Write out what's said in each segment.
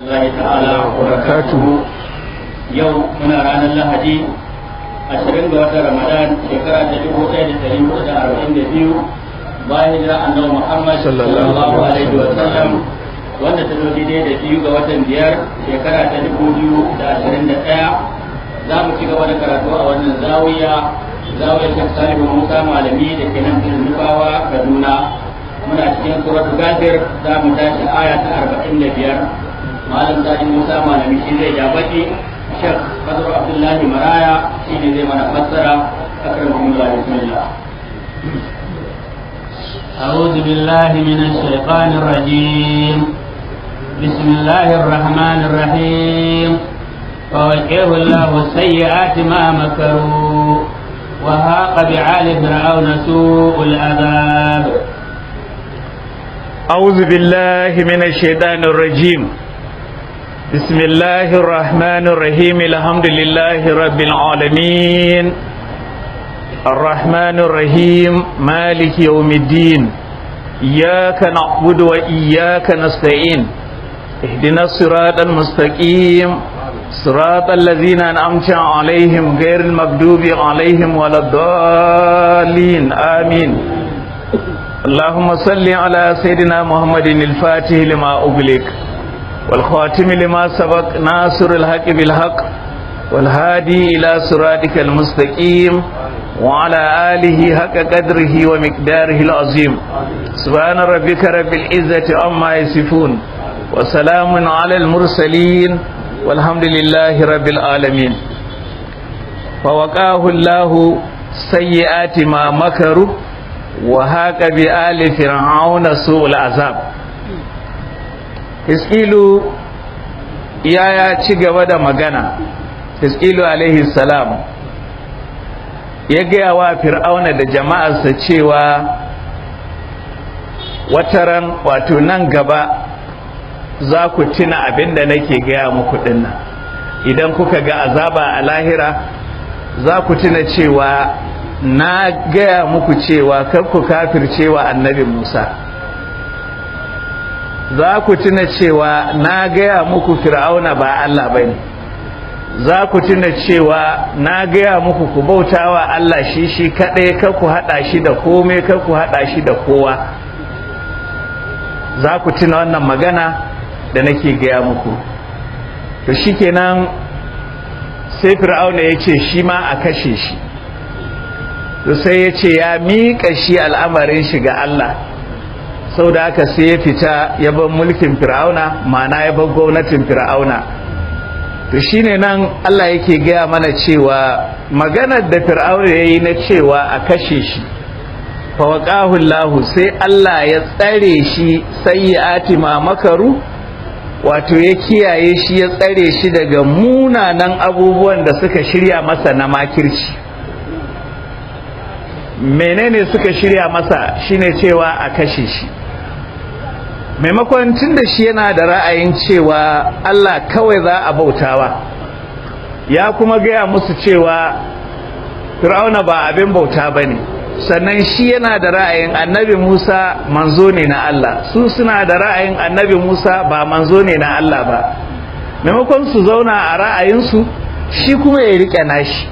Allah ta'ala wa barakatuhu yau muna ranar Lahadi 20 ga watan Ramadan shekara ta 1442 bayan hijira annabi Muhammad sallallahu alaihi wa sallam wanda ta zo daidai da biyu ga watan biyar shekara ta 2021 za mu ci gaba da karatu a wannan zawiya zawiyar Sheikh Salihu Musa malami da ke nan Nufawa Kaduna muna cikin suratul Ghafir za mu tashi aya ta 45 malam sadi musa malami shi zai ja baki shek kadar abdullahi maraya shi ne zai mana fassara akramakumullah bismillah أعوذ بالله من الشيطان الرجيم بسم الله الرحمن الرحيم فوجه الله السيئات ما مكروا وهاق بعال فرعون سوء العذاب أعوذ بالله من الشيطان الرجيم بسم الله الرحمن الرحيم الحمد لله رب العالمين الرحمن الرحيم مالك يوم الدين إياك نعبد وإياك نستعين اهدنا الصراط المستقيم صراط الذين أنعمت عليهم غير المغضوب عليهم ولا الضالين آمين اللهم صل على سيدنا محمد الفاتح لما أغلق والخاتم لما سبق ناصر الحق بالحق والهادي إلى صراطك المستقيم وعلى آله حق قدره ومقداره العظيم سبحان ربك رب العزة عما يصفون وسلام على المرسلين والحمد لله رب العالمين فوقاه الله سيئات ما مكروا وهاك بآل فرعون سوء العذاب Hiskilu ya ya ci gaba da magana Hiskilu alaihi salam ya gaya wa fir'auna da jama'arsa cewa wataran wato nan gaba za ku tuna abin da nake gaya muku dinnan idan kuka ga azaba a lahira za ku tuna cewa na gaya muku cewa kar ku kafircewa annabi musa za ku tuna cewa na gaya muku fir'auna ba Allah ba ne za ku tuna cewa na gaya muku ku bautawa Allah shi shi kaɗai kar ku haɗa shi da komai kar ku haɗa shi da kowa za ku tuna wannan magana da nake gaya muku to shikenan sai fir'auna ya ce shi ma a kashe shi to sai ya ce ya miƙa shi al'amarin shi ga Allah sau da haka sai ya fita ya bar mulkin fir'auna ma'ana ya bar gwamnatin fir'auna to shine nan Allah yake gaya mana cewa maganar da fir'auna ya yi na cewa a kashe shi fawaqahu Allah sai Allah ya tsare shi sayyi'ati ma makaru wato ya kiyaye shi ya tsare shi daga munanan abubuwan da suka shirya masa na makirci menene suka shirya masa shine cewa a kashe shi maimakon tun da shi yana da ra'ayin cewa Allah kawai za a bautawa ya kuma gaya musu cewa fir'auna ba abin bauta ba ne sannan shi yana da ra'ayin annabi musa manzo ne na Allah su suna da ra'ayin annabi musa ba manzo ne na Allah ba maimakon su zauna a ra'ayinsu shi kuma ya riƙe nashi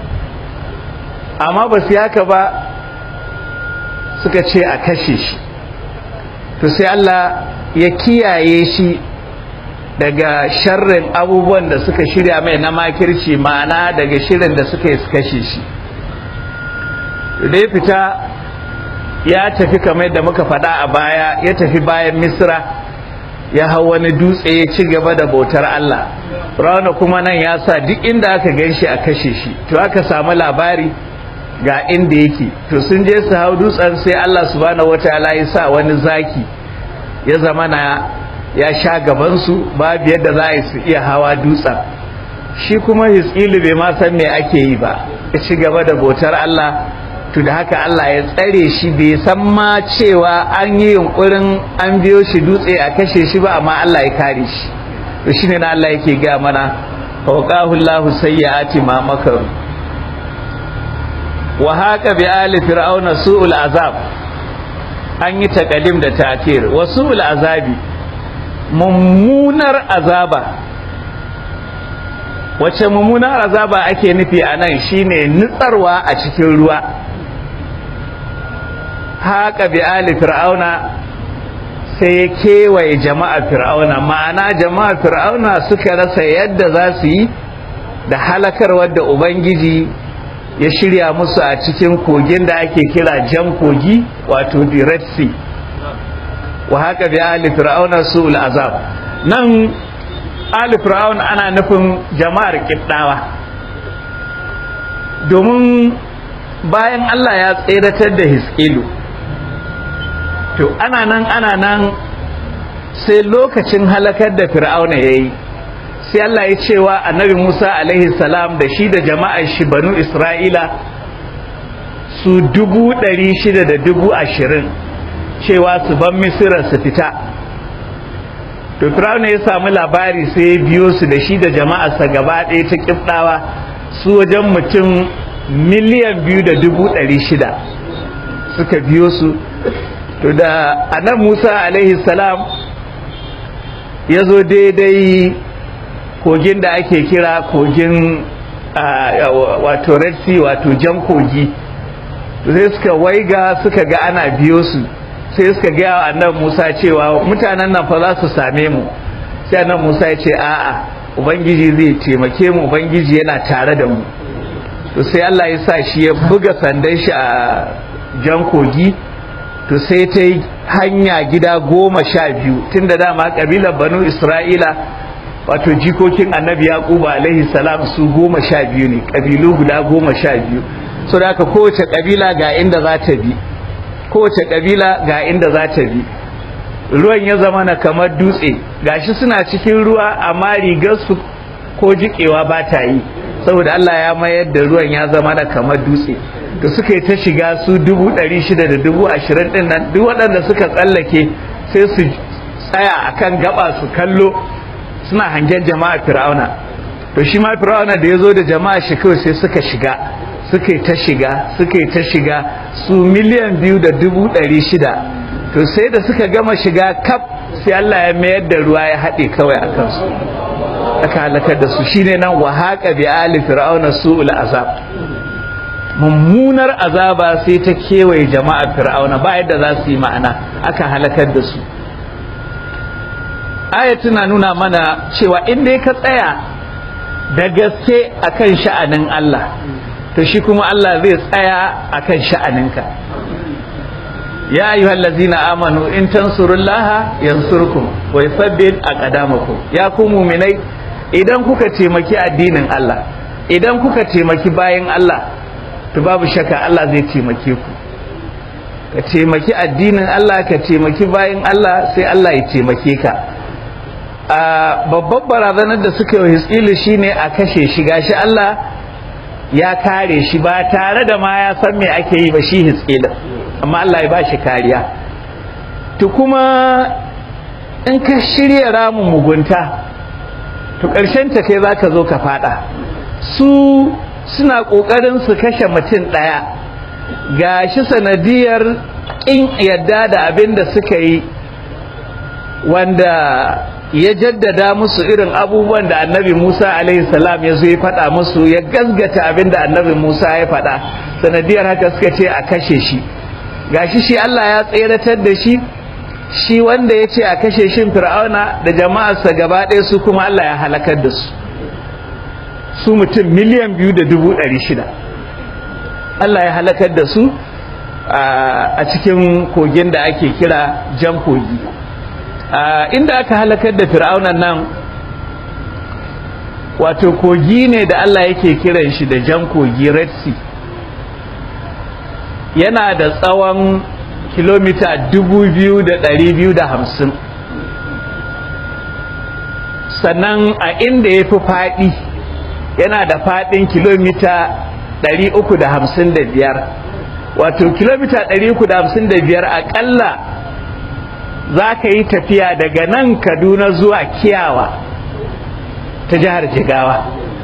amma ba su yaka ba suka ce a kashe shi to sai Allah ya kiyaye shi daga sharrin abubuwan da suka shirya mai na makirci ma'ana daga shirin da suka yi su kashe shi da ya fita ya tafi kamar da muka faɗa a baya ya tafi bayan misra ya hau wani dutse ya ci gaba da bautar Allah rauna kuma nan ya sa duk inda aka gan shi a kashe shi to aka samu labari ga inda yake to sun je su hau dutsen sai Allah subhanahu wataala ya sa wani zaki ya zama na ya sha gabansu babu yadda za a su iya hawa dutsen shi kuma hiskilu bai ma san me ake yi ba ya ci gaba da bautar Allah to da haka Allah ya tsare shi bai san ma cewa an yi yunkurin an biyo shi dutse a kashe shi ba amma Allah ya kare shi to shine na Allah yake ga mana fawqahu Allahu sayyiati ma makaru wa haka bi ali fir'auna su'ul azab an yi takadim da takir wa su'ul azabi mummunar azaba wace mummunar azaba ake nufi a nan shine nutsarwa a cikin ruwa haka bi ali fir'auna sai ya kewaye jama'a fir'auna ma'ana jama'a fir'auna suka rasa yadda za su yi da halakar wadda ubangiji ya shirya musu a cikin kogin da ake kira jan kogi wato the red sea wa haka bi ali fir'auna su'ul azab nan ali fir'auna ana nufin jama'ar kiddawa domin bayan Allah ya tseratar da hiskilu to ana nan ana nan sai lokacin halakar da fir'auna ya yi sai Allah ya cewa annabi Musa alaihi salam da shi da jama'ar shi banu Isra'ila su dubu ɗari shida da dubu ashirin cewa su ban misira su fita to fir'auna ya samu labari sai ya biyo su da shi da jama'arsa gaba ɗaya ta kifɗawa su wajen mutum miliyan biyu da dubu ɗari shida suka biyo su to da anan musa alaihi salam ya zo daidai kogin da ake kira kogin wato red sea wato jan kogi sai suka waiga suka ga ana biyo su sai suka gaya wa annan musa cewa mutanen nan fa za su same mu sai annan musa ya ce a'a ubangiji zai taimake mu ubangiji yana tare da mu to sai allah ya sa shi ya buga sandan shi a jan kogi to sai ta yi hanya gida goma sha biyu tun da dama kabilar banu isra'ila wato jikokin annabi yaquba alaihi salam su goma sha biyu ne kabilu guda goma sha biyu so da haka kowace kabila ga inda za ta bi kowace kabila ga inda za ta bi ruwan ya zama na kamar dutse gashi suna cikin ruwa amma rigarsu ko jikewa ba ta yi saboda Allah ya mayar da ruwan ya zama na kamar dutse da suka yi ta shiga su dubu ɗari shida da dubu ashirin ɗin nan duk waɗanda suka tsallake sai su tsaya akan gaba su kallo suna hangen jama'a fir'auna to shi ma fir'auna da ya zo da jama'a shi kawai sai suka shiga suka yi ta shiga suka yi ta shiga su miliyan biyu da dubu ɗari shida to sai da suka gama shiga kaf sai Allah ya mayar da ruwa ya haɗe kawai a kansu aka halakar da su shine nan wa haqa bi ali fir'auna su'ul azab mummunar azaba sai ta kewaye jama'a fir'auna ba yadda za su yi ma'ana aka halakar da su aya tana nuna mana cewa in dai ka tsaya da gaske akan sha'anin Allah to shi kuma Allah zai tsaya akan sha'aninka ya ayyuhal ladzina amanu in tansurullaha yansurkum wa yuthabbit aqdamakum ya ku mu'minai idan kuka taimaki addinin Allah idan kuka taimaki bayan Allah to babu shakka Allah zai taimake ku ka taimaki addinin Allah ka taimaki bayan Allah sai Allah ya taimake ka a babban barazanar da suka yi hitsilu shine a kashe shi gashi Allah ya kare shi ba tare da ma ya san me ake yi ba shi hitsilu amma Allah ya ba shi kariya to kuma in ka shirya ramin mugunta to ƙarshen ta kai za ka zo ka fada su suna ƙoƙarin su kashe mutum ɗaya ga shi sanadiyar ƙin yadda da abin da suka yi wanda ya jaddada musu irin abubuwan da annabi musa alaihi salam ya zo ya faɗa musu ya gasgata abin da annabi musa ya faɗa sanadiyar haka suka ce a kashe shi gashi shi allah ya tseratar da shi shi wanda ya ce a kashe shin fir'auna da jama'arsa gaba ɗaya su kuma allah ya halakar da su su mutum miliyan biyu da dubu ɗari shida Allah ya halakar da su a cikin kogin da ake kira jan kogi inda aka halakar da fir'aunan nan wato kogi ne da Allah yake kiran shi da jan kogi red sea yana da tsawon kilomita dubu biyu da ɗari biyu da hamsin sannan a inda ya fi faɗi yana da faɗin kilomita 355 wato kilomita 355 aƙalla za ka yi tafiya daga nan kaduna zuwa kiyawa ta jihar jigawa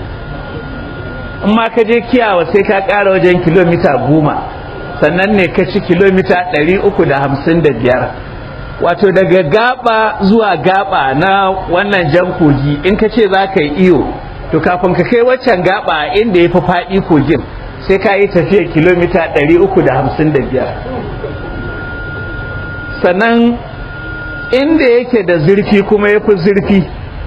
in ma ka je kiyawa sai ka ƙara wajen kilomita goma sannan ne ka ci kilomita 355 wato daga gaba zuwa gaba na wannan jan kogi in ka ce za ka yi iyo to kafin ka kai waccan gaba inda ya fi faɗi kogin sai ka yi tafiya kilomita 355 sannan inda yake da zurfi kuma ya fi zurfi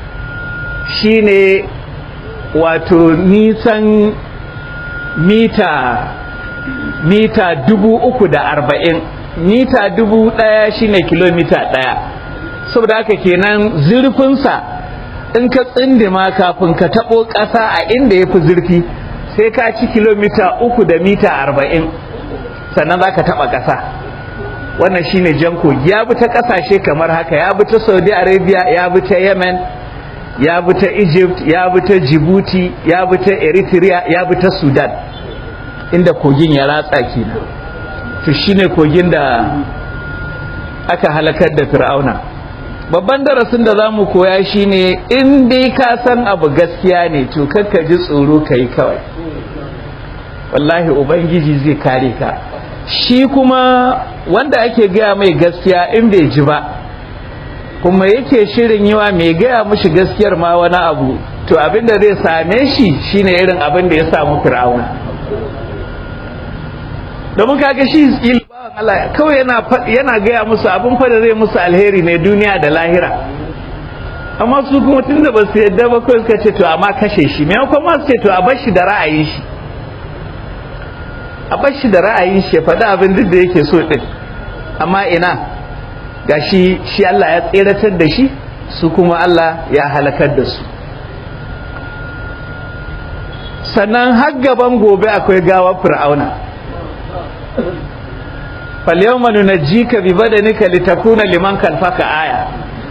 shine wato nisan mita mita dubu uku da arba'in mita dubu ɗaya shine kilomita ɗaya saboda haka kenan zurfinsa in ka tsindima kafin ka taɓo ƙasa a inda ya fi zurfi sai ka ci kilomita uku da mita arba'in sannan za ka taɓa ƙasa wannan shine jan kogi ya bi ta ƙasashe kamar haka ya bi ta saudi arabia ya bi ta yemen ya bi ta egypt ya bi ta djibouti ya bi ta eritrea ya bi ta sudan inda kogin ya ratsa kenan to shine kogin da aka halakar da fir'auna babban darasin da za mu koya shine in dai ka san abu gaskiya ne to kakka ji tsoro ka yi kawai wallahi ubangiji zai kare ka shi kuma wanda ake gaya mai gaskiya in bai ji ba kuma yake shirin yiwa mai gaya mushi gaskiyar ma wani abu to abin da zai same shi shine irin abin da ya samu fir'auna domin kaga shi bawan Allah kawai yana yana gaya musu abin fa da zai musu alheri ne duniya da lahira amma su kuma tunda ba su yadda ba kawai suka ce to amma kashe shi maimakon ma su ce to a bar shi da ra'ayin shi a bar shi da ra'ayin shi ya faɗi abin duk da yake so din amma ina ga shi shi Allah ya tseratar da shi su kuma Allah ya halakar da su sannan har gaban gobe akwai gawar fir'auna falyawma nunajjika bi badanika litakuna liman kalfaka aya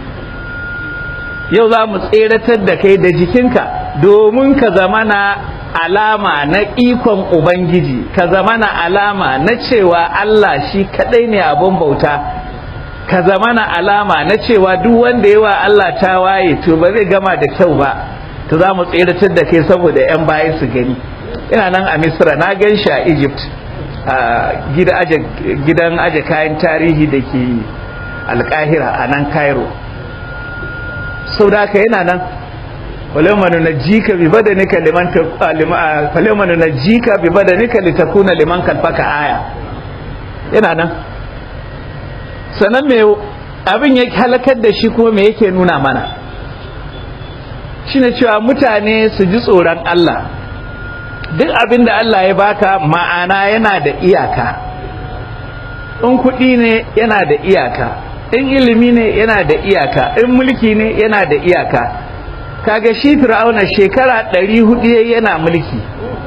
yau za mu tseratar da kai da jikinka domin ka zamana alama na ikon ubangiji ka zamana alama na cewa Allah shi kadai ne abun bauta ka zamana alama na cewa duk wanda yawa Allah ta waye to ba zai gama da kyau ba to za mu tseratar da kai saboda 'yan baya su gani ina nan a misra na gan shi a egypt a gidan aje kayan tarihi da ke alkahira a nan cairo sau da haka yana nan falemanu na jika bi badanika liman falemanu na jika bi badanika litakuna liman kalfaka aya yana nan sannan me abin ya halakar da shi kuma me yake nuna mana shine cewa mutane su ji tsoron Allah duk abin da Allah ya baka ma'ana yana da iyaka in kuɗi ne yana da iyaka in ilimi ne yana da iyaka in mulki ne yana da iyaka kaga shi fir'auna shekara ɗari hudu yana mulki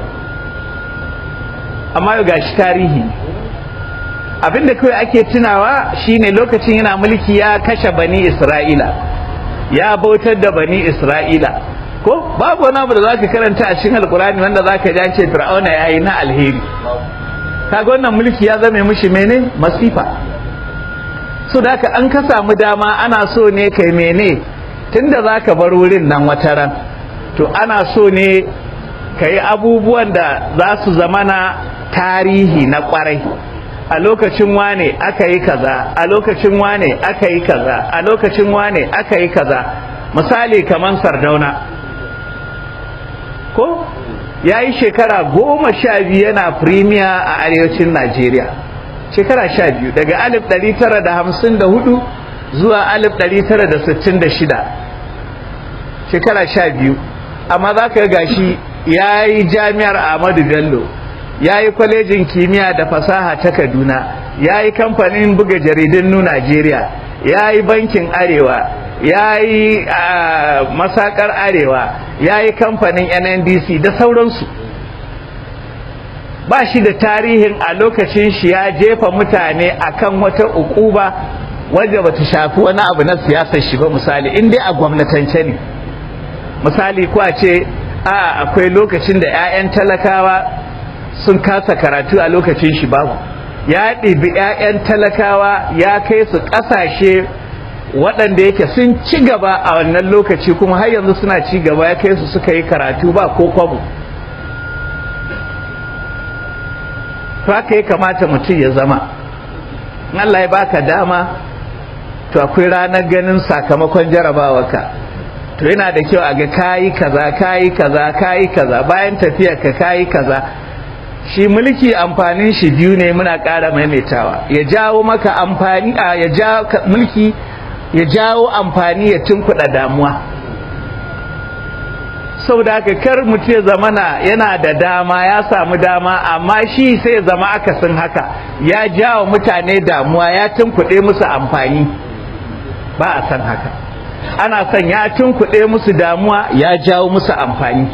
amma ga shi tarihi abin da kawai ake tunawa shine lokacin yana mulki ya kashe bani isra'ila ya bautar da bani isra'ila ko babu wani abu da zaka karanta a cikin alkurani wanda zaka ji ce fir'auna yayi na alheri kaga wannan mulki ya zame mishi mene masifa so da haka an ka samu dama ana so ne kai mene tunda zaka bar wurin nan wataran to ana so ne kai abubuwan da za su zamana tarihi na kwarai a lokacin wane aka yi kaza a lokacin wane aka yi kaza a lokacin wane aka yi kaza misali kaman sardauna ko ya yi shekara goma sha biyu yana firimiya a arewacin najeriya shekara sha biyu daga alif ɗari tara da hamsin da hudu zuwa alif ɗari tara da sittin da shida shekara sha biyu amma za ka gashi ya yi jami'ar ahmadu bello ya yi kwalejin kimiyya da fasaha ta kaduna ya yi kamfanin buga jaridun nu najeriya ya yi bankin arewa ya yi masakar arewa ya yi kamfanin nndc da sauransu ba shi da tarihin a lokacin shi ya jefa mutane akan wata ukuba wadda ba ta shafi wani abu na siyasar shi ba misali in dai a gwamnatance ne misali kuwa ce a akwai lokacin da 'ya'yan talakawa sun kasa karatu a lokacin shi babu ya ɗibi 'ya'yan talakawa ya kai su ƙasashe waɗanda yake sun ci gaba a wannan lokaci kuma har yanzu suna ci gaba ya kai su suka yi karatu ba ko kwabo haka ya kamata mutum ya zama Allah ya baka dama to akwai ranar ganin sakamakon jarabawarka to yana da kyau a ga kayi kaza kayi kaza kayi kaza bayan tafiya ka kayi kaza shi mulki amfanin shi biyu ne muna ƙara maimaitawa ya jawo maka amfani a ya jawo mulki ya jawo amfani ya tunkuɗa damuwa saboda haka kar mutum ya zamana yana da dama ya samu dama amma shi sai zama akasin haka ya jawo mutane damuwa ya tunkuɗe musu amfani ba a san haka ana son ya tunkuɗe musu damuwa ya jawo musu amfani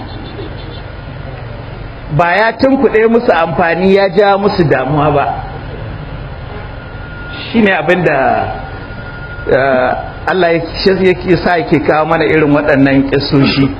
ba ya tunkuɗe musu amfani ya jawo musu damuwa ba shine abin da Allah ya sa yake kawo mana irin waɗannan ƙisoshi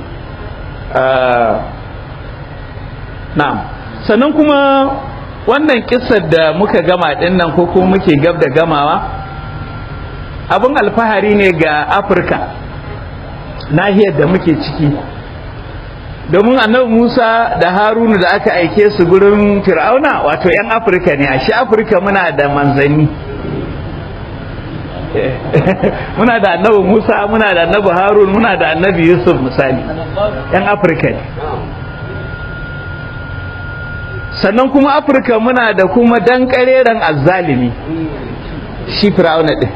na'am sannan kuma wannan kissar da muka gama din nan ko kuma muke gab da gamawa abin alfahari ne ga afirka nahiyar da muke ciki domin annabi musa da harunu da aka aike su gurin fir'auna wato 'yan afirka ne a shi afirka muna da manzanni muna da annabi musa muna da annabi harun muna da annabi yusuf misali 'yan afirka ne sannan kuma afirka muna da kuma dan kareren azzalimi shi fir'auna din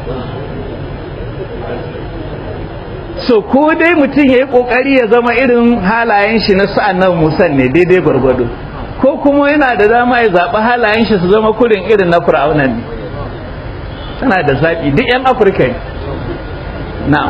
so ko dai mutum ya yi kokari ya zama irin halayen shi na sa'an nan musan ne daidai gwargwado ko kuma yana da dama ya zaɓi halayen shi su zama kurin irin na fir'auna ne tana da zaɓi duk 'yan afirka ne na'am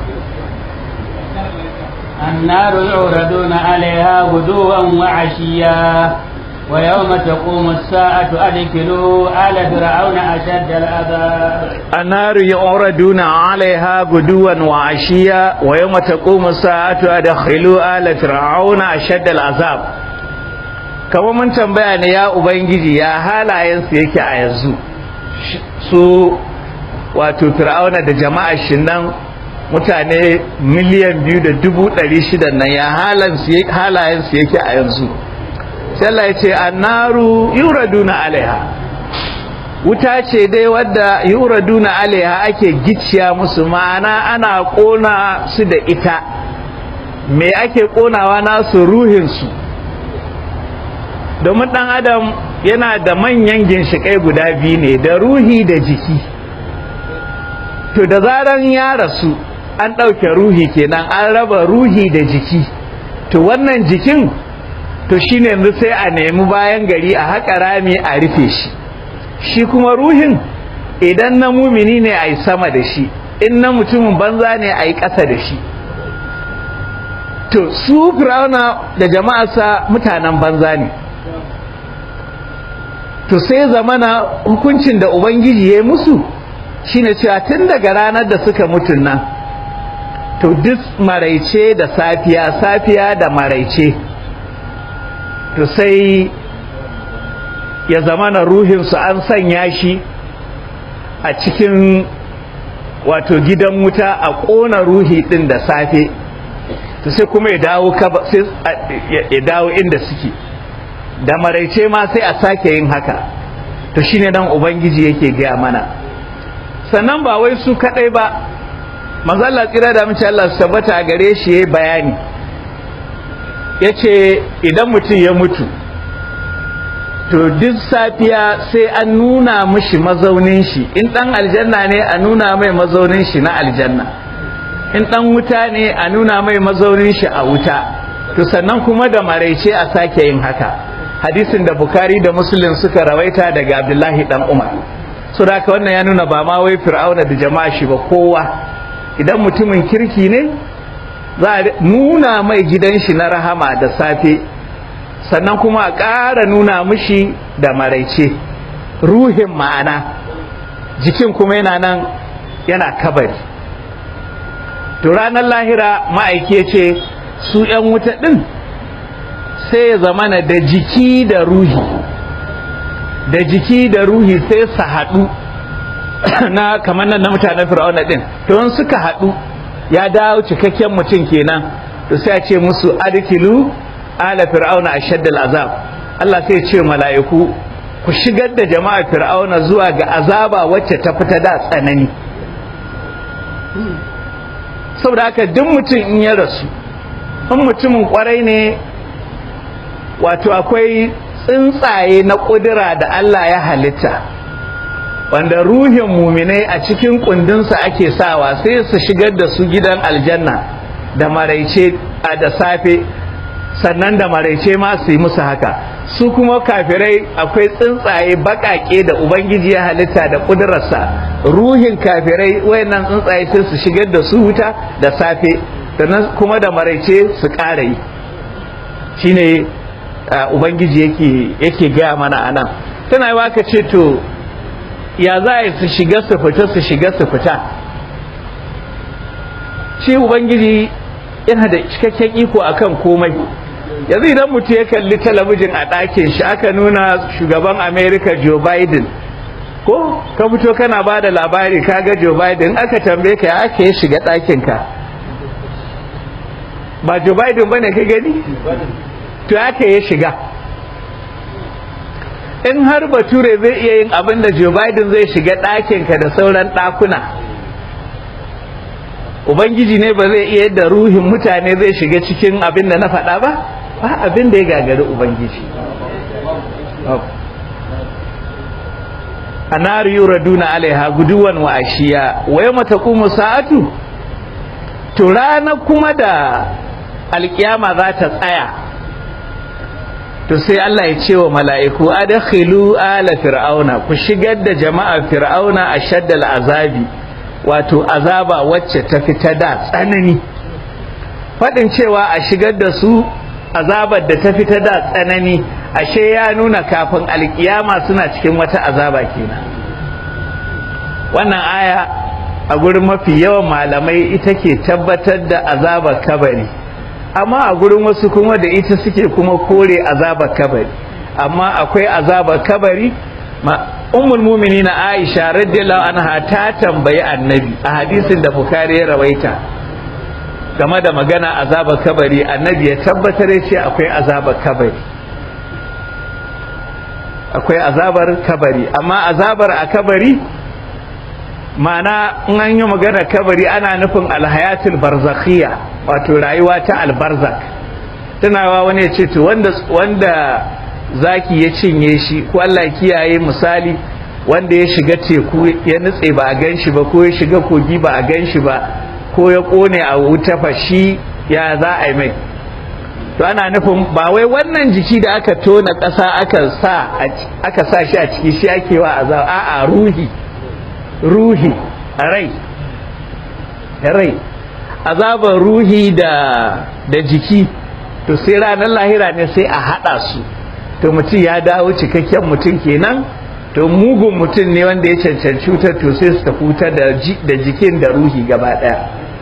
النار يعرضون عليها غدوا وعشيا ويوم تقوم الساعة أدخلوا آل فرعون أشد العذاب النار يعرضون عليها غدوا وعشيا ويوم تقوم الساعة أدخلوا آل فرعون أشد العذاب kama mun tambaya ne ya ubangiji ya halayensu yake a yanzu su wato fir'auna da jama'ar shi nan mutane miliyan biyu da dubu ɗari shida nan ya halayensu yake a yanzu sai Allah ya ce annaru yuraduna alaiha wuta ce dai wadda yuraduna alaiha ake gicciya musu ma'ana ana kona su da ita me ake konawa nasu ruhinsu domin dan adam yana da manyan ginshikai guda biyu ne da ruhi da jiki to da zaran ya rasu an ɗauke ruhi kenan an raba ruhi da jiki to wannan jikin to shine yanzu sai a nemi bayan gari a haƙa rami a rufe shi shi kuma ruhin idan na mumini ne a yi sama da shi in na mutumin banza ne a yi ƙasa da shi to su firawuna da jama'arsa mutanen banza ne to sai zamana hukuncin da ubangiji ya yi musu shine cewa tun daga ranar da suka mutun nan to duk maraice da safiya safiya da maraice to sai ya zama na ruhinsu an sanya shi a cikin wato gidan wuta a ƙona ruhi ɗin da safe to sai kuma ya dawo ya dawo inda suke da maraice ma sai a sake yin haka to shine nan ubangiji yake gaya mana sannan ba wai su kaɗai ba manzo Allah tsira da mace Allah su tabbata a gare shi yayi bayani ya ce idan mutum ya mutu to duk safiya sai an nuna mishi mazaunin shi in ɗan aljanna ne a nuna mai mazaunin shi na aljanna in ɗan wuta ne a nuna mai mazaunin shi a wuta to sannan kuma da maraice a sake yin haka hadisin da bukari da muslim suka rawaita daga abdullahi dan umar so da wannan ya nuna ba ma wai fir'auna da jama'a shi ba kowa idan mutumin kirki ne za a nuna mai gidan shi na rahama da safe sannan kuma a ƙara nuna mishi da maraice ruhin ma'ana jikin kuma yana nan yana kabari to ranar lahira ma'aike ce su 'yan wuta ɗin sai ya zamana da jiki da ruhi da jiki da ruhi sai su haɗu na kamar nan na mutanen fir'auna ɗin to in suka haɗu ya dawo cikakken mutum kenan to sai a ce musu adkilu ala fir'auna ashaddal azab Allah sai ce mala'iku ku shigar da jama'a fir'auna zuwa ga azaba wacce ta fita da tsanani saboda haka duk mutum in ya rasu in mutumin kwarai ne wato akwai tsuntsaye na ƙudura da Allah ya halitta wanda ruhin muminai a cikin kundinsa ake sawa sai su shigar da su gidan aljanna da maraice a da safe sannan da maraice ma su yi musu haka su kuma kafirai akwai tsuntsaye baƙaƙe da ubangiji ya halitta da ƙudurarsa ruhin kafirai wayannan tsuntsaye sai su shigar da su wuta da safe sannan kuma da maraice su ƙara yi shine ubangiji yake yake gaya mana anan tana yi ka ce to ya za a su shiga su fita su shiga su fita shi ubangiji yana da cikakken iko akan komai yanzu idan mutum ya kalli talabijin a ɗakin shi aka nuna shugaban america joe biden ko ka fito kana ba da labari kaga joe biden aka tambaye ka ya aka ya shiga ɗakinka ba joe biden ba ne ka gani to aka ya shiga in har bature zai iya yin abin da joe biden zai shiga ɗakinka da sauran ɗakuna ubangiji ne ba zai iya yadda ruhin mutane zai shiga cikin abin da na faɗa ba ba abin da ya gagari ubangiji a nari yuraduna alaiha guduwan wa ashiya wa yau mata sa'atu to rana kuma da alkiyama za ta tsaya to sai Allah ya ce wa mala'iku adakhilu ala fir'auna ku shigar da jama'a fir'auna a shaddal azabi wato azaba wacce ta fita da tsanani faɗin cewa a shigar da su azabar da ta fita da tsanani ashe ya nuna kafin alkiyama suna cikin wata azaba kenan wannan aya a gurin mafi yawan malamai ita ke tabbatar da azabar kabari amma a gurin wasu kuma da ita suke kuma kore azabar kabari amma akwai azabar kabari ummul mu'minin Aisha radiyallahu anha ta tambayi annabi a hadisin da Bukhari ya rawaita game da magana azabar kabari annabi ya tabbatar ya ce akwai azabar kabari akwai azabar kabari amma azabar a kabari ma'ana in an yi magana kabari ana nufin alhayatul barzakhiyya wato rayuwa ta albarzak tunawa wani ya ce to wanda wanda zaki ya cinye shi ko Allah kiyaye misali wanda ya shiga teku ya nutse ba a gan shi ba ko ya shiga kogi ba a gan shi ba ko ya kone a wuta fa shi ya za a yi mai to ana nufin ba wai wannan jiki da aka tona ƙasa aka sa aka sa shi a ciki shi ake wa azab a'a ruhi ruhi rai rai azabar ruhi da da jiki to sai ranar lahira ne sai a haɗa su to mutum ya dawo cikakken mutum kenan to mugun mutum ne wanda ya cancanci wutar to sai su tafi wutar da jikin da ruhi gaba ɗaya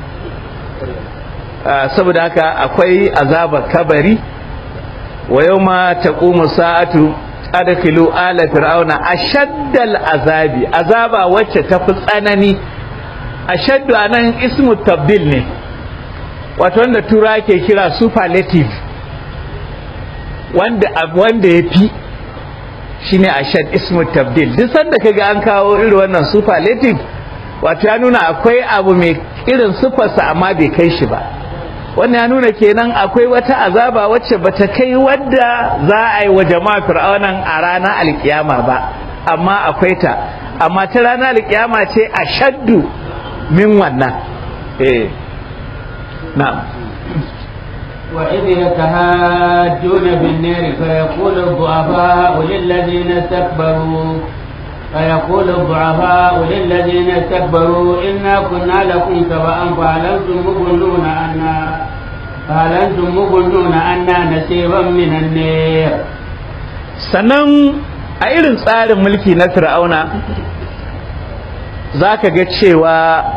saboda haka akwai azabar kabari wa yau ma ta sa'atu adkhilu ala fir'auna ashaddal azabi azaba wacce ta fi tsanani ashaddu anan ismu tabdil ne wato wanda tura ke kira superlative wanda wanda ya fi shine ashad ismu tabdil duk sanda kaga an kawo irin wannan superlative wato ya nuna akwai abu mai irin sufarsa amma bai kai shi ba wannan ya nuna kenan akwai wata azaba wacce bata kai wadda za a yi wa jama'a fir'aunan a ranar alkiyama ba amma akwai ta amma ta ranar alkiyama ce a shaddu min wannan eh na'am وإذ يتهاجون في النار فيقول الضعفاء للذين استكبروا فيقول الضعفاء للذين استكبروا إنا كنا لكم تبعا فهل أنتم مغنون عنا فهل أنتم مغنون عنا نصيبا من النار sannan a irin tsarin mulki na fir'auna za ka ga cewa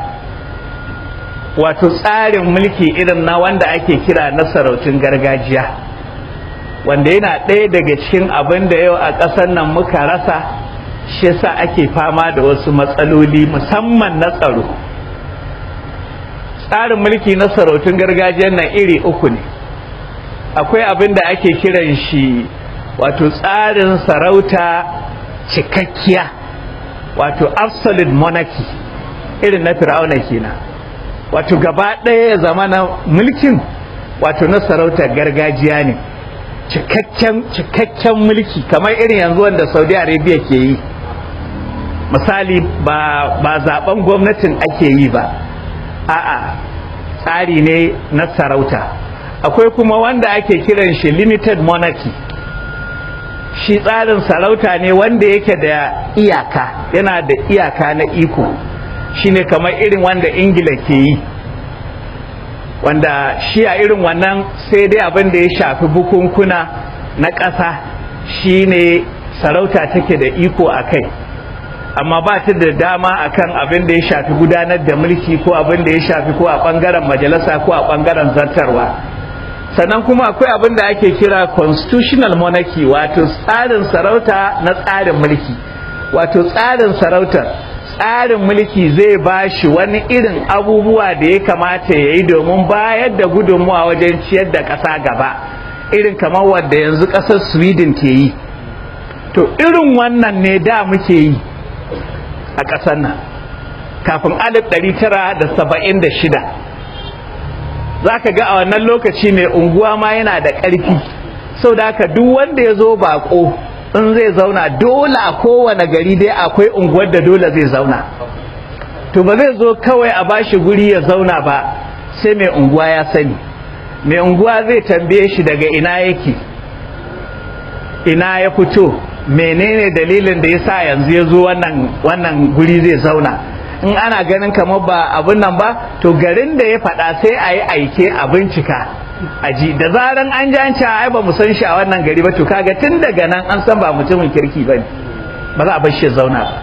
wato tsarin mulki irin na wanda ake kira na sarautun gargajiya wanda yana ɗaya daga cikin abin da yau a ƙasar nan muka rasa shi yasa ake fama da wasu matsaloli musamman na tsaro tsarin mulki na sarautun gargajiyar nan iri uku ne akwai abin da ake kiran shi wato tsarin sarauta cikakkiya wato absolute monarchy irin na fir'auna kenan wato gaba ɗaya ya zama na mulkin wato na sarautar gargajiya ne cikakken mulki kamar irin yanzu wanda saudi arabia ke yi misali ba, ba zaben gwamnatin ake yi ba a'a tsari ne na sarauta akwai kuma wanda ake kiran shi limited monarchy shi tsarin sarauta ne wanda yake da iyaka yana da iyaka na iko shine kamar irin wanda ingila ke yi wanda shi a irin wannan sai dai abin da ya shafi bukunkuna na ƙasa shine sarauta take da iko a kai amma ba ta da dama akan abin da ya shafi gudanar da mulki ko abin da ya shafi ko a ɓangaren majalisa ko a ɓangaren zartarwa sannan kuma akwai abin da ake kira constitutional monarchy wato tsarin sarauta na tsarin mulki wato tsarin sarautar tsarin mulki zai ba shi wani irin abubuwa da ya kamata ya yi domin bayar da gudunmuwa wajen ciyar da ƙasa gaba irin kamar wadda yanzu ƙasar sweden ke yi to irin wannan ne da muke yi a ƙasar nan kafin 1976 za ka ga a wannan lokaci mai unguwa ma yana da ƙarfi sau da haka duk wanda ya zo baƙo in zai zauna dole a kowane gari dai akwai unguwar da dole zai zauna to ba zai zo kawai a bashi guri ya zauna ba sai mai unguwa ya sani mai unguwa zai tambaye shi daga ina yake ina ya fito menene dalilin da ya sa yanzu ya zo wannan, wannan guri zai zauna in ana ganin kamar ba abin nan ba to garin da ya faɗa sai a yi aike a bincika aji da zaran an ji an ce ai ba mu san shi a wannan gari ba to kaga tun daga nan an san ba mutumin kirki ba ne ba za a bar shi zauna ba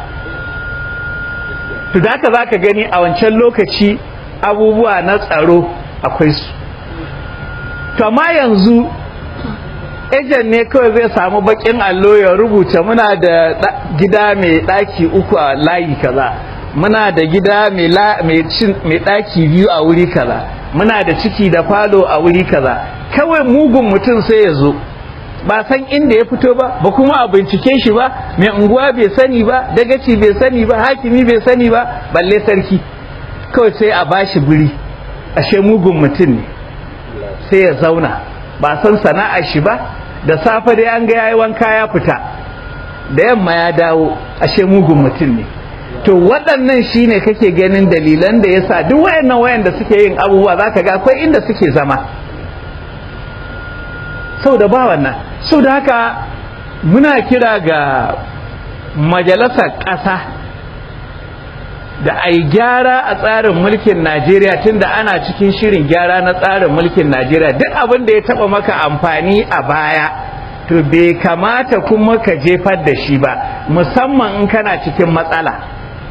to da haka za ka gani a wancan lokaci abubuwa na tsaro akwai su to amma yanzu ejen ne kawai zai samu bakin allo ya rubuta muna da gida mai ɗaki uku a layi kaza muna da gida mai ɗaki biyu a wuri kaza muna da ciki da falo a wuri kaza kawai mugun mutum sai ya zo ba san inda ya fito ba ba kuma a bincike shi ba mai unguwa bai sani ba dagaci bai sani ba hakimi bai sani ba balle sarki kawai sai a bashi guri ashe mugun mutum ne sai ya zauna ba san sana'ar shi ba da safe dai an ga yayi wanka ya fita da yamma ya dawo ashe mugun mutum ne to waɗannan shine kake ganin dalilan da yasa duk wayannan wayanda suke yin abubuwa zaka ga akwai inda suke zama sau da ba wannan sau da haka muna kira ga majalisar ƙasa da a yi gyara a tsarin mulkin najeriya tunda ana cikin shirin gyara na tsarin mulkin najeriya duk abin da ya taɓa maka amfani a baya to bai kamata kuma ka jefar da shi ba musamman in kana cikin matsala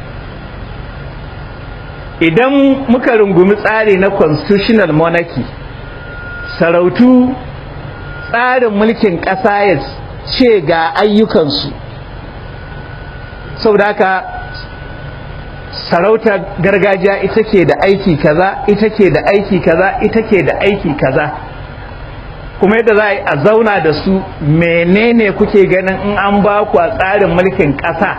idan muka rungumi tsari na constitutional monarchy sarautu tsarin mulkin ƙasa ya ce ga ayyukansu saboda haka sarautar gargajiya ita ke da aiki kaza ita ke da aiki kaza ita ke da aiki kaza kuma yadda za a zauna da su menene kuke ganin in an ba ku a tsarin mulkin ƙasa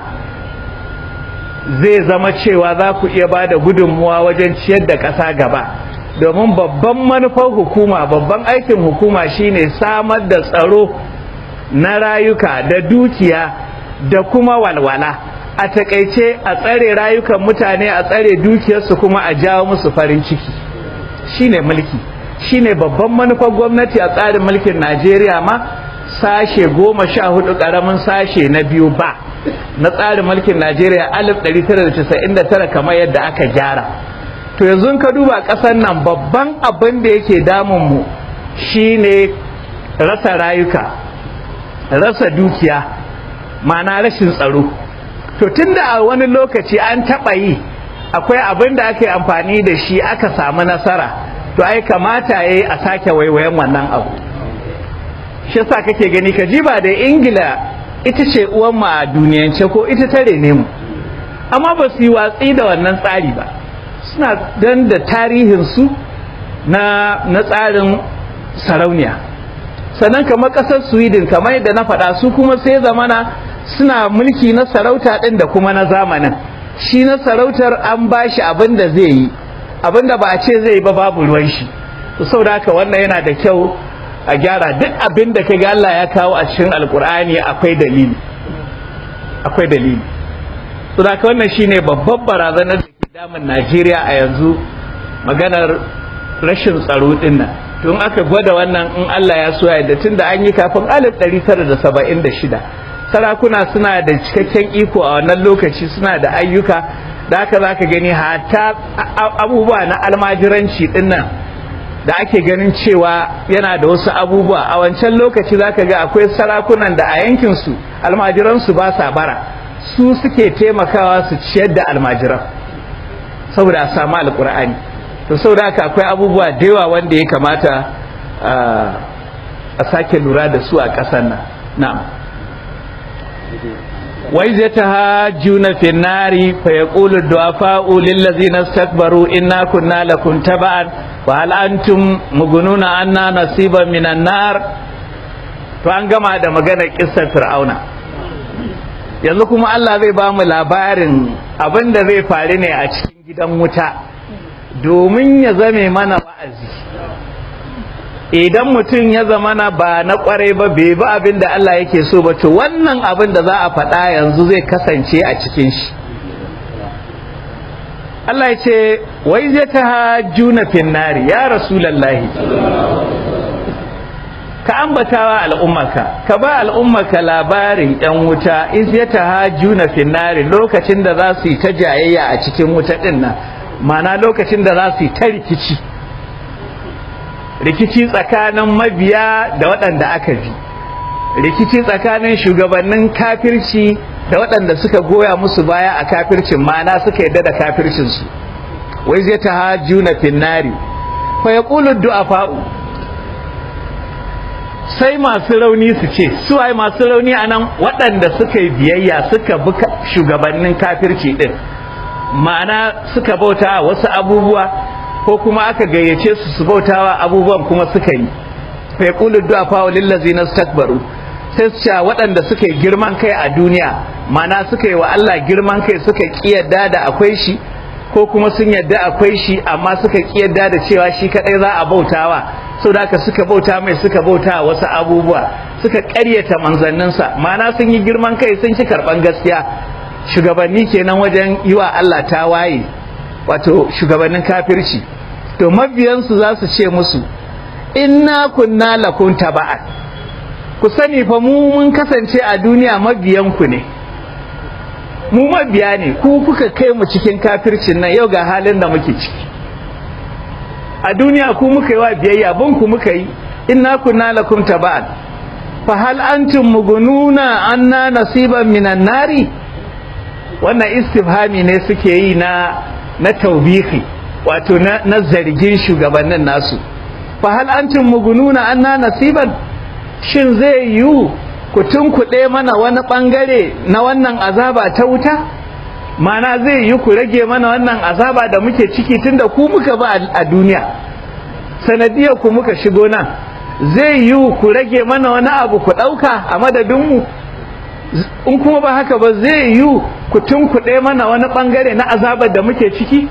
zai zama cewa za ku iya ba da gudunmuwa wajen ciyar da ƙasa gaba domin babban manufar hukuma babban aikin hukuma shine samar da tsaro na rayuka da dukiya da kuma walwala a takaice a tsare rayukan mutane a tsare dukiyarsu kuma a jawo musu farin ciki shine mulki shine babban manufar gwamnati a tsarin mulkin najeriya ma sashe goma sha hudu karamin sashe na biyu ba na tsarin mulkin najeriya 1999 kamar yadda aka gyara to yanzu ka duba ƙasar nan babban abin da yake damunmu shine rasa rayuka rasa dukiya ma'ana rashin tsaro to tunda a wani lokaci an taɓa yi akwai abin da aka yi amfani da shi aka samu nasara to ai kamata ya yi a sake waiwayen wannan abu shi yasa kake gani ka ji ba da ingila ita ce uwan mu a duniyance ko ita ta rene mu amma ba su yi watsi da wannan tsari ba suna dan da tarihinsu na na tsarin sarauniya sannan kamar ƙasar sweden kamar yadda na faɗa su kuma sai zamana suna mulki na sarauta ɗin da kuma na zamanin shi na sarautar an ba shi abin da zai yi abinda ba a ce zai ba babu ruwan shi to saboda haka wannan yana da kyau a gyara duk abin da kaga Allah ya kawo a cikin alkur'ani akwai dalili akwai dalili to da wannan shine babban barazanar da ke damun Najeriya a yanzu maganar rashin tsaro din nan tun aka gwada wannan in Allah ya so ya da tunda an yi kafin 1976 sarakuna suna da cikakken iko a wannan lokaci suna da ayyuka da haka zaka gani hatta abubuwa na almajiranci din nan da ake ganin cewa yana da wasu abubuwa a wancan lokaci zaka ga akwai sarakunan da a yankinsu almajiransu ba sa bara su suke taimakawa su ciyar da almajiran saboda a samu alkur'ani to saboda haka akwai abubuwa da yawa wanda ya kamata a sake lura da su a ƙasar nan na'am وإذ يتهاجون في النار فيقول الضعفاء للذين استكبروا إنا كنا لكم تبعا وهل أنتم مغنون عنا نصيبا من النار فأن gama da maganar kissar Fir'auna yanzu kuma Allah zai ba mu labarin abin da zai faru ne a cikin gidan wuta domin ya zame mana wa'azi idan mutum ya zamana ba na kwarai ba bai bi abin da Allah yake so ba to wannan abin da za a faɗa yanzu zai kasance a cikin shi Allah ya ce wai zai ta hajjuna finnari ya rasulallahi ka ambatawa al'ummaka ka ba al'ummaka labarin yan wuta iz ya ta hajjuna finnari lokacin da za su yi ta jayayya a cikin wuta ɗin nan mana lokacin da za su yi ta rikici rikici tsakanin mabiya da waɗanda aka bi rikici tsakanin shugabannin kafirci da waɗanda suka goya musu baya a kafircin mana suka yadda da kafircinsu wai zai ta haju na finnari fa ya ƙulu du'afa'u sai masu rauni su ce su ai masu rauni a nan waɗanda suka yi biyayya suka bi shugabannin kafirci ɗin ma'ana suka bauta wasu abubuwa ko kuma aka gayyace su su bautawa abubuwan kuma suka yi fa yaqulu du'afa lil ladzina istakbaru sai su ce waɗanda suka yi girman kai a duniya mana suka yi wa Allah girman kai suka kiyarda da akwai shi ko kuma sun yadda akwai shi amma suka kiyarda da cewa shi kadai za a bautawa saboda haka suka bauta mai suka bauta wasu abubuwa suka ƙaryata manzanninsa mana sun yi girman kai sun ci karɓan gaskiya shugabanni kenan wajen yi wa Allah ta waye wato shugabannin kafirci to mabiyansu za su ce musu inna kunna lakum taba'an ku sani fa mu mun kasance a duniya mabiyanku ne mu mabiya ne ku kuka kai mu cikin kafircin nan yau ga halin da muke ciki a duniya ku muka yi wa biyayya bin ku muka yi inna kunna lakum taba'an fa hal antum mugununa anna nasiban minan nari wannan istifhami ne suke yi na na taubihi wato na, na zargin shugabannin nasu fa hal antum mugununa anna nasiban shin zai yiwu ku tunkuɗe mana wani ɓangare na wannan azaba ta wuta mana zai yi ku rage mana wannan azaba da muke ciki tunda ku muka ba a duniya sanadiyar ku muka shigo nan zai yi ku rage mana wani abu ku ɗauka a madadinmu in kuma ba haka ba zai yi ku tunkuɗe mana wani ɓangare na azabar da muke ciki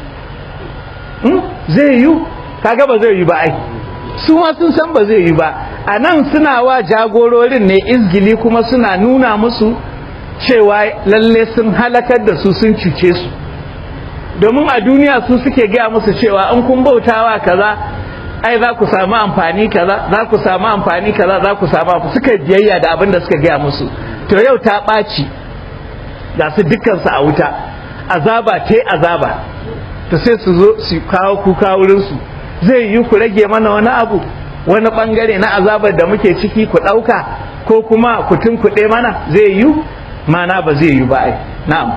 zai yi kaga ba zai yi ba ai su ma sun san ba zai yi ba a nan suna wa jagororin ne izgili kuma suna nuna musu cewa lalle sun halakar da su sun cuce su domin a duniya su suke gaya musu cewa in kun bautawa kaza ai za ku samu amfani kaza za ku samu amfani kaza za ku samu amfani suka biyayya da abin da suka gaya musu to yau ta ɓaci ga su dukkansu a wuta azaba ta azaba to sai su zo su kawo kuka wurinsu zai yi ku rage mana wani abu wani bangare na azabar da muke ciki ku ɗauka ko kuma ku tunkuɗe mana zai yi mana ba zai yi ba ai na'am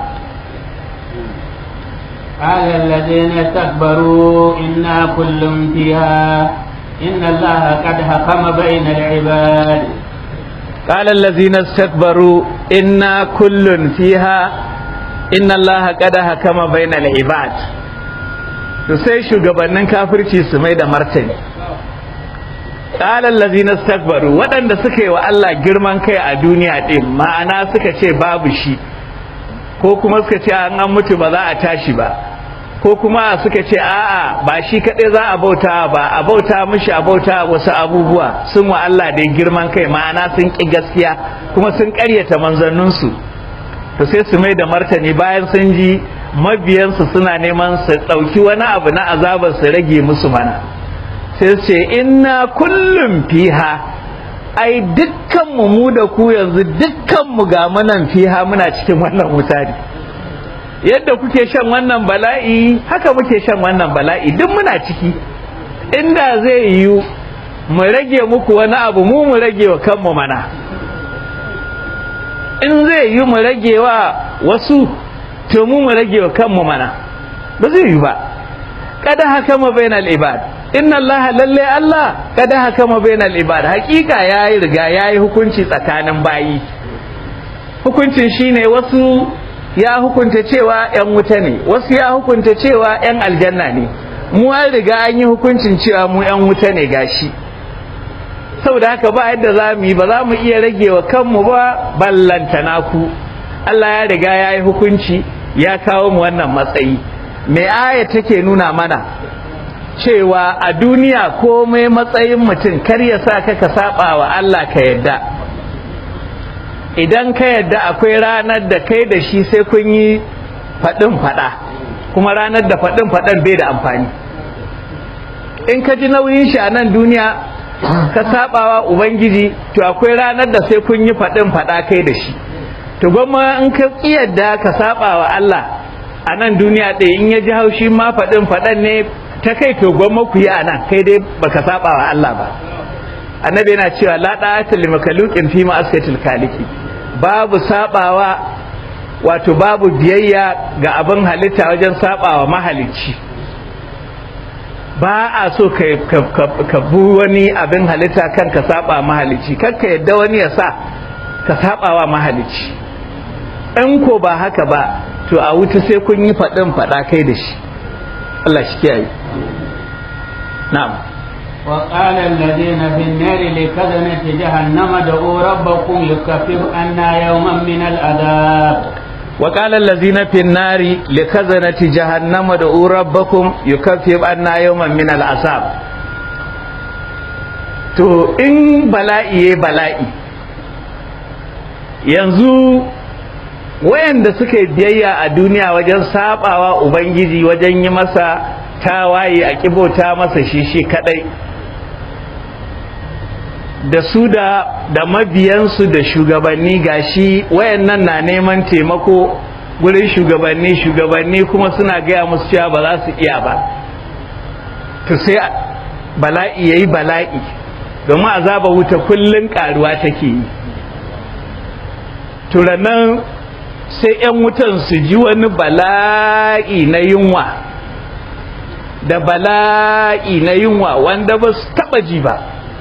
قال الذين استكبروا إنا كل فيها إن الله قد حكم بين العباد قال الذين استكبروا إنا كل فيها إن الله قد حكم بين العباد to sai shugabannin kafirci su mai da martani qala allazina istakbaru waɗanda suka yi wa Allah girman kai a duniya din ma'ana suka ce babu shi ko kuma suka ce an an mutu ba za a tashi ba ko kuma suka ce a'a ba shi kaɗai za a bauta ba a bauta mishi a bauta wasu abubuwa sun wa Allah da girman kai ma'ana sun ƙi gaskiya kuma sun ƙaryata manzanninsu to sai su mai da martani bayan sun ji mabiyansu suna neman su ɗauki wani abu na azabar su rage musu mana sai su ce inna kullum fiha ai dukkanmu mu da ku yanzu dukkanmu ga munan fiha muna cikin wannan wuta ne yadda kuke shan wannan bala'i haka muke shan wannan bala'i duk muna ciki inda zai yiwu mu rage muku wani abu mu mu rage wa kanmu mana in zai yi mu rage wa wasu to mu mu rage wa kanmu mana ba zai yi ba kada haka ma bainal ibad inna allaha lalle allah kada haka ma bainal ibad hakika yayi riga yayi hukunci tsakanin bayi hukuncin shine wasu ya hukunta cewa yan wuta ne wasu ya hukunta cewa yan aljanna ne mu an riga an yi hukuncin cewa mu yan wuta ne gashi saboda haka ba yadda za mu yi ba za mu iya rage wa kanmu ba ballantana ku Allah ya riga ya yi hukunci ya kawo mu wannan matsayi me aya take nuna mana cewa a duniya komai matsayin mutum kar ya sa ka ka saba wa Allah ka yadda idan ka yadda akwai ranar da kai da shi sai kun yi faɗin faɗa kuma ranar da faɗin faɗan bai da amfani in ka ji nauyin shi a nan duniya ka sabawa ubangiji to akwai ranar da sai kun yi faɗin faɗa kai da shi to gwamma in ka yadda ka sabawa Allah a nan duniya ɗaya in ya ji haushi ma faɗin faɗan ne ta kai to gwamma ku yi a nan kai dai baka sabawa Allah ba annabi yana cewa la da'ata li makhluqin fi ma'asiyatil khaliqi babu sabawa wato babu biyayya ga abin halitta wajen sabawa mahalicci ba a so ka bu wani abin halitta kan ka saba mahalicci kan ka yadda wani ya sa ka saba wa mahalicci in ko ba haka ba to a wuta sai kun yi faɗin faɗa kai da shi Allah shi kiyaye na'am وقال الذين في النار لخزنة جهنم ادعوا ربكم يكفر عنا يوما من العذاب وقال الذين في النار لخزنة جهنم ادعوا ربكم يكفر عنا يوما من العذاب to in bala'i ya bala'i yanzu wayanda suka yi biyayya a duniya wajen sabawa ubangiji wajen yi masa tawaye a kibota masa shi shi kadai da su da da mabiyansu da shugabanni gashi wayannan na neman taimako gurin shugabanni shugabanni kuma suna gaya musu cewa ba za su iya ba to sai bala'i yayi bala'i domin azaba wuta kullun karuwa take yi turanan sai 'yan wutan su ji wani bala'i na yunwa da bala'i na yunwa wanda ba su taba ji ba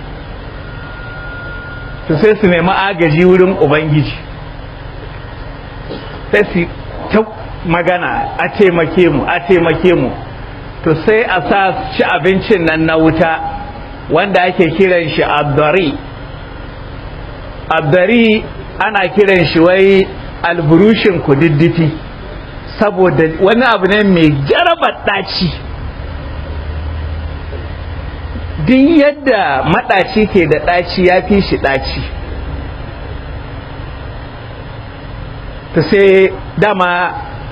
to sai su nemi agaji wurin ubangiji sai su ta magana a taimake mu a taimake mu to sai a sa ci abincin nan na wuta wanda ake kiran shi abdari abdari ana kiran shi wai alburushin kududdufi saboda wani abu ne mai jarabar ɗaci duk yadda maɗaci ke da ɗaci ya fi shi ɗaci ta sai dama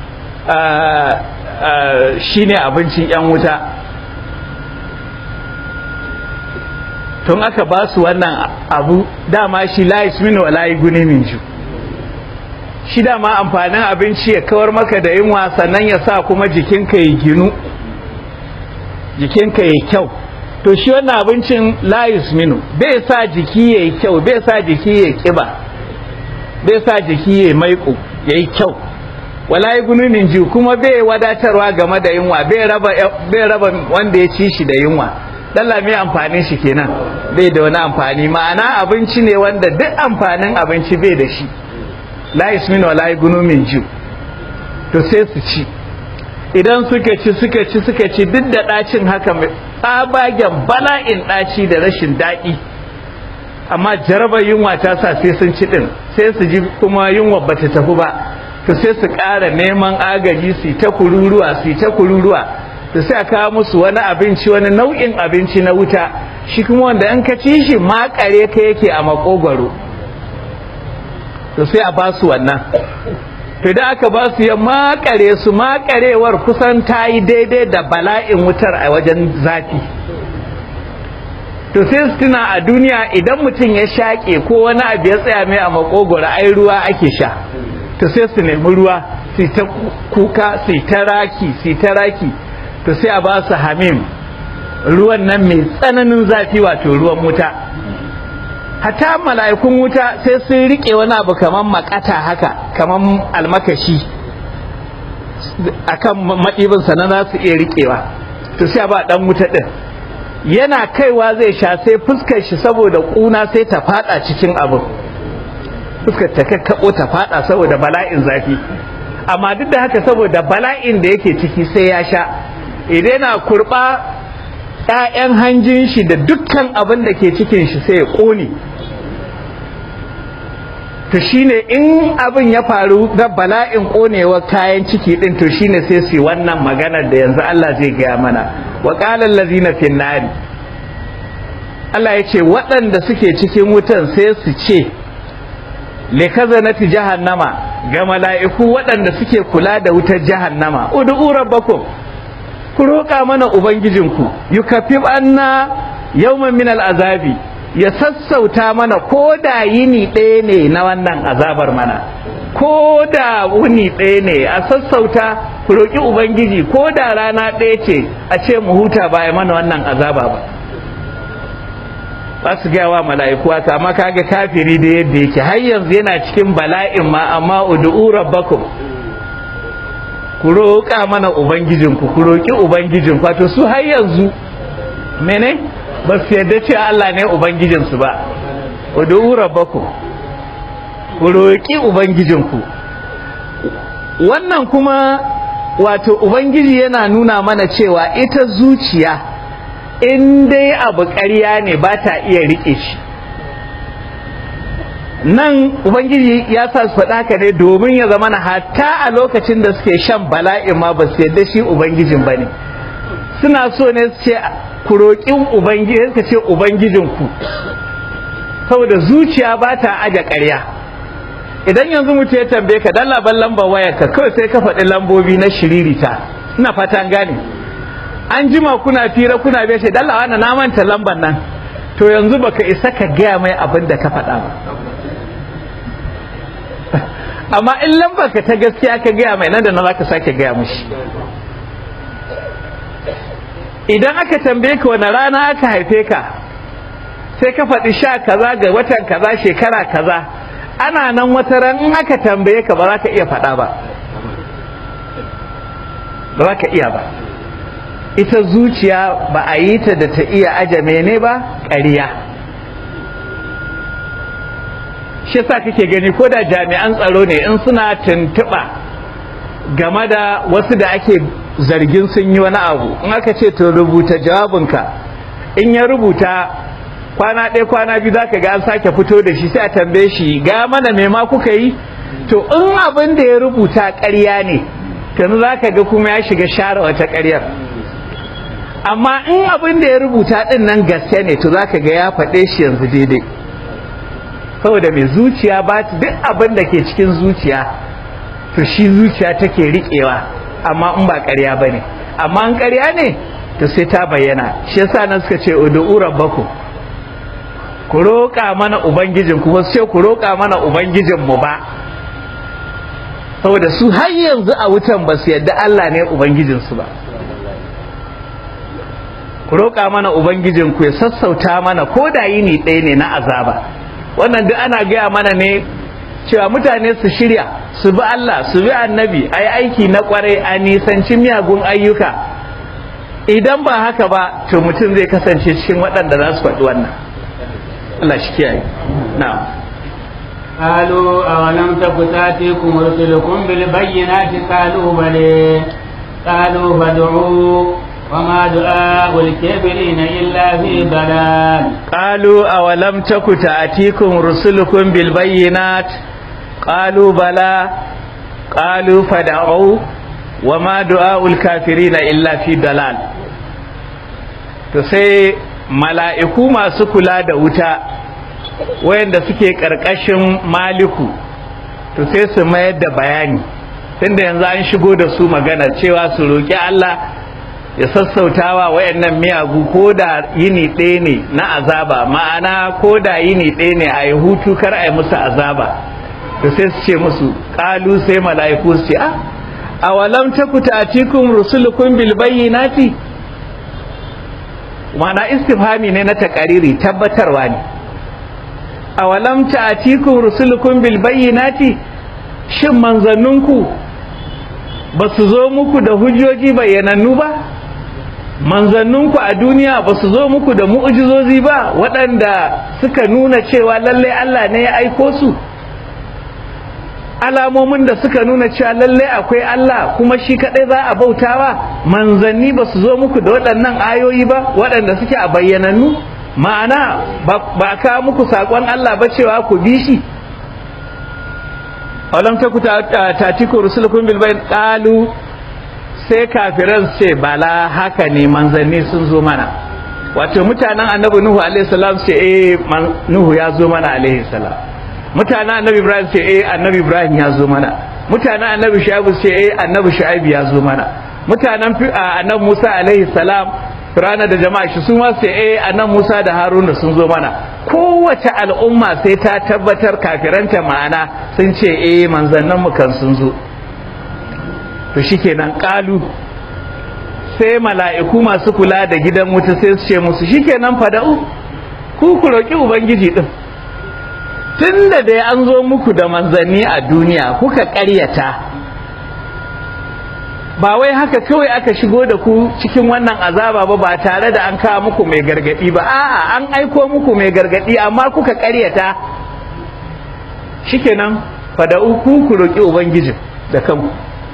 shi ne abincin 'yan wuta tun aka ba su wannan abu dama shi layi mini wa layi guni min ju shi dama amfanin abinci ya kawar maka da yunwa sannan ya sa kuma jikinka ya ginu jikinka ya kyau to shi wannan abincin layus minu bai sa jiki ya yi kyau bai sa jiki ya kiba bai sa jiki ya maiko ya yi kyau wala yi gununin ji kuma bai wadatarwa game da yunwa bai raba wanda ya ci shi da yunwa dalla mai amfanin shi kenan bai da wani amfani ma'ana abinci ne wanda duk amfanin abinci bai da shi layus minu wala yi gununin ji to sai su ci idan suka ci suka ci suka ci duk da ɗacin haka tsabagen bala'in ɗaci da rashin daɗi amma jarabar yunwa ta sa sai sun ci ɗin sai su ji kuma yunwa ba ta tafi ba to sai su ƙara neman agaji su ta kururuwa su ta kururuwa to sai a kawo musu wani abinci wani nau'in abinci na wuta shi kuma wanda in ka ci shi makare ka yake a makogwaro to sai a ba su wannan to idan aka ba su ya makare su makarewar kusan ta yi daidai da bala'in wutar a wajen zafi to sai su tuna a duniya idan mutum ya shaƙe ko wani abu ya tsaya mai a makogoro ai ruwa ake sha to sai su nemi ruwa su ta kuka su ta raki su ta raki to sai a ba su hamim ruwan nan mai tsananin zafi wato ruwan wuta hata mala'ikun wuta sai sun rike wani abu kamar makata haka kamar almakashi akan maɗibinsa na za su iya riƙewa to sai a ba ɗan wuta ɗin yana kaiwa zai sha sai fuskar shi saboda ƙuna sai ta fada cikin abin fuskar ta kakkaɓo ta fada saboda bala'in zafi amma duk da haka saboda bala'in da yake ciki sai ya sha idan na kurɓa ‘ya'yan hanjin shi da dukkan abin da ke cikin shi sai ya ƙone to shine in abin ya faru da bala'in ƙonewar kayan ciki ɗin to shine sai su yi wannan maganar da yanzu Allah zai gaya mana wa ƙalar lazina fin nari Allah ya ce waɗanda suke cikin wutan sai su ce likazanati jahannama ga mala'iku waɗanda suke kula da wutar jahannama ud'u rabbakum ku roƙa mana ubangijinku yukaffif anna yawman min al'azabi ya sassauta mana ko da yini ɗaya ne na wannan azabar mana ko da wuni ɗaya ne a sassauta ku roƙi ubangiji ko da rana ɗaya ce a ce mu huta ba mana wannan azaba ba ba su gaya wa mala'iku haka amma kaga kafiri da yadda yake har yanzu yana cikin bala'in ma amma ud'u rabbakum ku roƙa mana ubangijinku ku roƙi ubangijinku wato su har yanzu mene ba su yarda cewa Allah ne ubangijinsu ba ud'u rabbakum ku roƙi ubangijinku wannan kuma wato ubangiji yana nuna mana cewa ita zuciya in dai abu ƙarya ne ba ta iya riƙe shi nan ubangiji ya sa su faɗa ka ne domin ya zama na hatta a lokacin da suke shan bala'in ma ba su yadda shi ubangijin ba ne suna so ne su ce ku roƙi ubangiji suka ce ubangijinku saboda zuciya ba ta aje ƙarya idan yanzu mutum ya tambaye ka dan laban lambar wayarka kawai sai ka faɗi lambobi na shiririta ina fata gane an jima kuna fira kuna bai sai dalla wannan na manta lambar nan to yanzu baka isa ka gaya mai abin da ka faɗa ba amma in lambar ka ta gaskiya ka gaya mai nan da nan zaka sake gaya mishi idan aka tambaye ka wani rana aka haife ka sai ka faɗi sha kaza ga watan kaza shekara kaza ana nan wata ran in aka tambaye ka ba za ka iya faɗa ba ba za ka iya ba ita zuciya ba a yi ta da ta iya aje mene ba ƙarya shi yasa kake gani ko da jami'an tsaro ne in suna tuntuɓa game da wasu da ake zargin sun yi wani abu in aka ce to rubuta jawabinka in ya rubuta kwana ɗaya kwana biyu za ka ga an sake fito da shi sai a tambaye shi ga mana me ma kuka yi to in abin da ya rubuta ƙarya ne yanzu za ka ga kuma ya shiga share wata ƙaryar amma in abin da ya rubuta ɗin nan gaske ne to za ka ga ya faɗe shi yanzu daidai saboda mai zuciya ba duk abin da ke cikin zuciya to shi zuciya take riƙewa amma in ba ƙarya ba ne amma in ƙarya ne to sai ta bayyana shi yasa nan suka ce ud'u rabbakum ku roƙa mana ubangijin ku wasu ce ku roƙa mana ubangijin mu ba saboda su har yanzu a wutan ba su yadda Allah ne ubangijin su ba ku roƙa mana ubangijin ku ya sassauta mana ko da yini ɗaya ne na azaba wannan duk ana gaya mana ne cewa mutane su shirya su bi Allah su bi annabi a yi aiki na kwarai a nisanci miyagun ayyuka idan ba haka ba to mutum zai kasance cikin waɗanda za su faɗi wannan Allah shi kiyaye na'am قالوا أولم تك تأتيكم رسلكم بالبينات قالوا بلى قالوا فادعوا وما دعاء الكافرين إلا في ضلال قالوا أولم تك تأتيكم رسلكم بالبينات قالوا بلى qalu fad'u wa ma du'aul kafirina illa fi dalal to sai mala'iku masu kula da wuta wayanda suke karkashin maliku to sai su mayar da bayani tunda yanzu an shigo da su magana cewa su roki Allah ya sassautawa wayannan miyagu ko da yini ɗaya ne na azaba ma'ana ko da yini ɗaya ne a yi hutu kar a yi musu azaba to sai su ce musu ƙalu sai mala'iku su ce a awalam taku ta'tikum rusulukum bil bayyinati ma'ana istifhami ne na takariri tabbatarwa ne awalam ta'tikum rusulukum bil bayyinati shin manzanninku ba su zo muku da hujjoji bayyanannu ba manzanninku a duniya ba su zo muku da mu'ujizozi ba waɗanda suka nuna cewa lallai Allah ne ya aiko su alamomin da suka nuna cewa lallai akwai Allah kuma shi kaɗai za a bautawa manzanni ba su zo muku da waɗannan ayoyi ba waɗanda suke a bayyanannu ma'ana ba a kawo muku saƙon Allah ba cewa ku bi shi alam taku tatiku rusulukum bil bayn qalu sai kafiran ce bala haka ne manzanni sun zo mana wato mutanen annabi nuhu alaihi salam ce eh nuhu ya zo mana alaihi salam mutanen annabi ibrahim ce eh annabi ibrahim ya zo mana mutanen annabi shu'aib ce eh annabi shu'aib ya zo mana mutanen annabi musa alaihi salam Firana da jama'a shi su ma sai eh annan Musa da Haruna sun zo mana kowace al'umma sai ta tabbatar kafiranta ma'ana sun ce eh manzannin mu kan sun zo to shikenan kalu sai mala'iku masu kula da gidan wuta sai su ce musu shikenan fada'u ku ku roki ubangiji din tunda da an zo muku da manzanni a duniya kuka ƙaryata ba wai haka kawai aka shigo da ku cikin wannan azaba ba ba tare da an kawo muku mai gargadi ba a'a an aiko muku mai gargadi amma kuka karyata shikenan fada'u ku ku roki ubangijin da kanku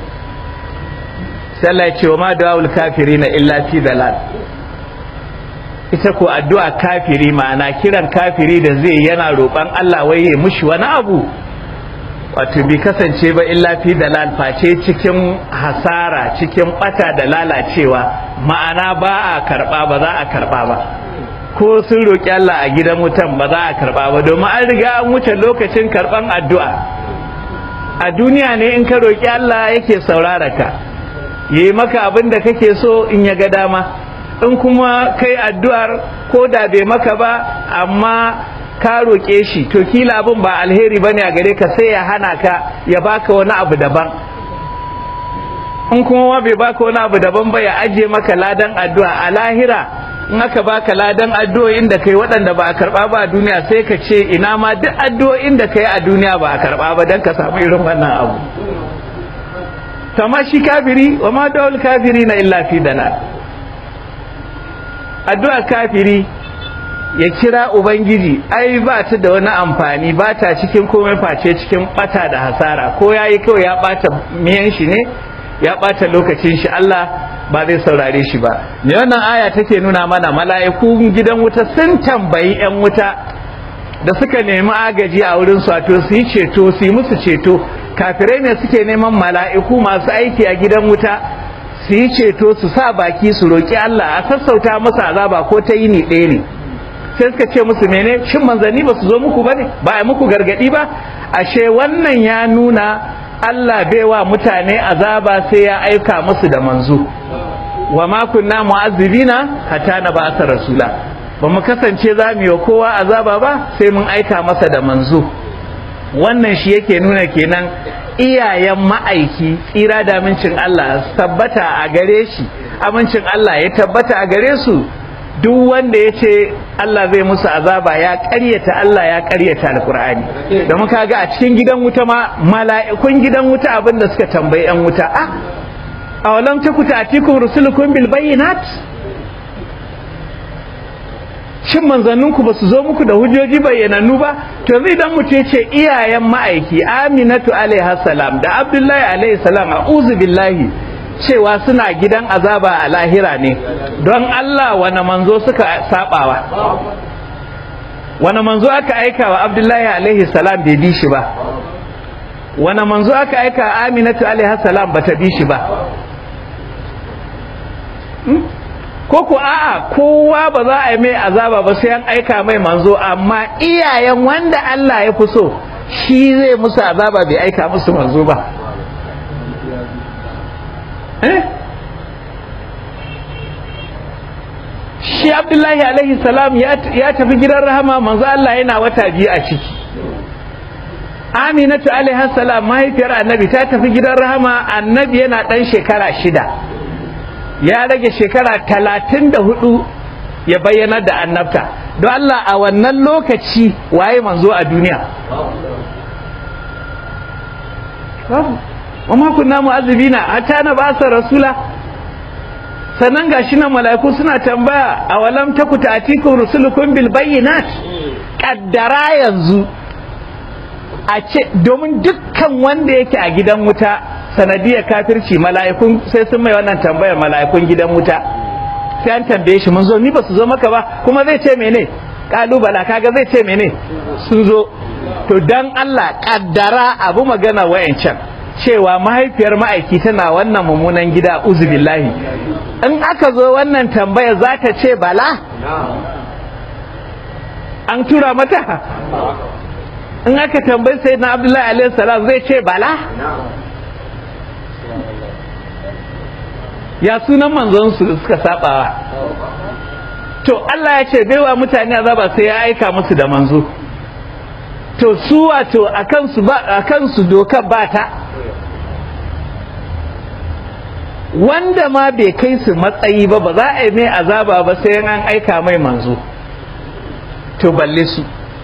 sai Allah ya ce wa ma da'ul kafirina illa fi dalal ita ko addu'a kafiri ma'ana kiran kafiri da zai yana roƙon Allah wai ya mushi wani abu wato bai kasance ba illa fi dalal face cikin hasara cikin bata da lalacewa ma'ana ba a karba ba za a karba ba ko sun roƙi Allah a gidan wutan ba za a karba ba domin an riga an wuce lokacin karban addu'a a duniya ne in ka roƙi Allah yake saurara ka yi maka abin da kake so in ya ga dama in kuma kai addu'ar ko da bai maka ba amma ka roƙe shi to kila abin ba alheri bane a gare ka sai ya hana ka ya baka wani abu daban in kuma ma bai baka wani abu daban ba ya aje maka ladan addu'a a lahira in aka baka ladan addu'o'in da kai waɗanda ba a karɓa ba a duniya sai ka ce ina ma duk addu'o'in da kai a duniya ba a karɓa ba don ka samu irin wannan abu kama shi kafiri wa ma dawul kafiri na illa fi dalal addu'a kafiri ya kira ubangiji ai ba ta da wani amfani ba ta cikin komai face cikin bata da hasara ko ya yi kawai ya bata miyan shi ne ya bata lokacin shi Allah ba zai saurare shi ba me wannan aya take nuna mana mala'ikun gidan wuta sun tambayi yan wuta da suka nemi agaji a wurin su wato su yi ceto su yi musu ceto kafirai ne suke neman mala'iku masu aiki a gidan wuta su yi ceto su sa baki su roki Allah a sassauta musu azaba ko ta yini ɗaya ne sai suka ce musu mene shin manzanni ba su zo muku bane ba a muku gargadi ba ashe wannan ya nuna Allah bai wa mutane azaba sai ya aika musu da manzo wa ma kunna mu'azzibina hatta na ba'atha rasula ba mu kasance za mu yi kowa azaba ba sai mun aika masa da manzo wannan shi yake nuna kenan iyayen ma'aiki tsira da amincin Allah tabbata a gare shi amincin Allah ya tabbata a gare su duk wanda ya ce Allah zai musu azaba ya ƙaryata Allah ya ƙaryata alkur'ani da muka ga a cikin gidan wuta ma mala'ikun gidan wuta abin da suka tambayi yan wuta a awalam takuta atikum rusulukum bil bayyinat shin manzanninku ba su zo muku da hujjoji bayyanannu ba to zai dan mutum ya ce iyayen ma'aiki aminatu alaihi salam da abdullahi alaihi salam a'udhu billahi cewa suna gidan azaba a lahira ne don Allah wani manzo suka sabawa wani manzo aka aika wa abdullahi alaihi salam bai bi shi ba wani manzo aka aika aminatu alaihi salam bata bi shi ba ko ko a'a kowa ba za a yi mai azaba ba sai an aika mai manzo amma iyayen wanda Allah ya fi so shi zai musu azaba bai aika musu manzo ba eh shi abdullahi alaihi salam ya tafi gidan rahama manzo Allah yana wata biyu a ciki aminatu alaihi salam mahaifiyar annabi ta tafi gidan rahama annabi yana dan shekara shida ya rage shekara talatin da hudu ya bayyana da annabta don Allah a wannan lokaci waye manzo a duniya wa ma kunna mu'azzibina hatta na basa rasula sannan gashi nan mala'iku suna tambaya a walam taku ta'tikum rusulukum bil bayyinat kaddara yanzu a ce domin dukkan wanda yake a gidan wuta sanadiyar kafirci mala'ikun sai sun mai wannan tambayar mala'ikun gidan wuta sai an tambaye shi mun zo ni ba su zo maka ba kuma zai ce mene kalubala kaga zai ce mene sun zo to dan Allah kaddara abu magana wayancan cewa mahaifiyar ma'aiki tana wannan mummunan gida uzubillahi in aka zo wannan tambaya za ta ce bala an tura mata in aka tambayi sai na abdullahi alaihi salam zai ce bala ya sunan manzon su suka sabawa to Allah ya ce baiwa mutane azaba sai ya aika musu da manzo to su wato akan su ba akan su dokar ba ta wanda ma bai kai su matsayi ba ba za a yi mai azaba ba sai an aika mai manzo to balle su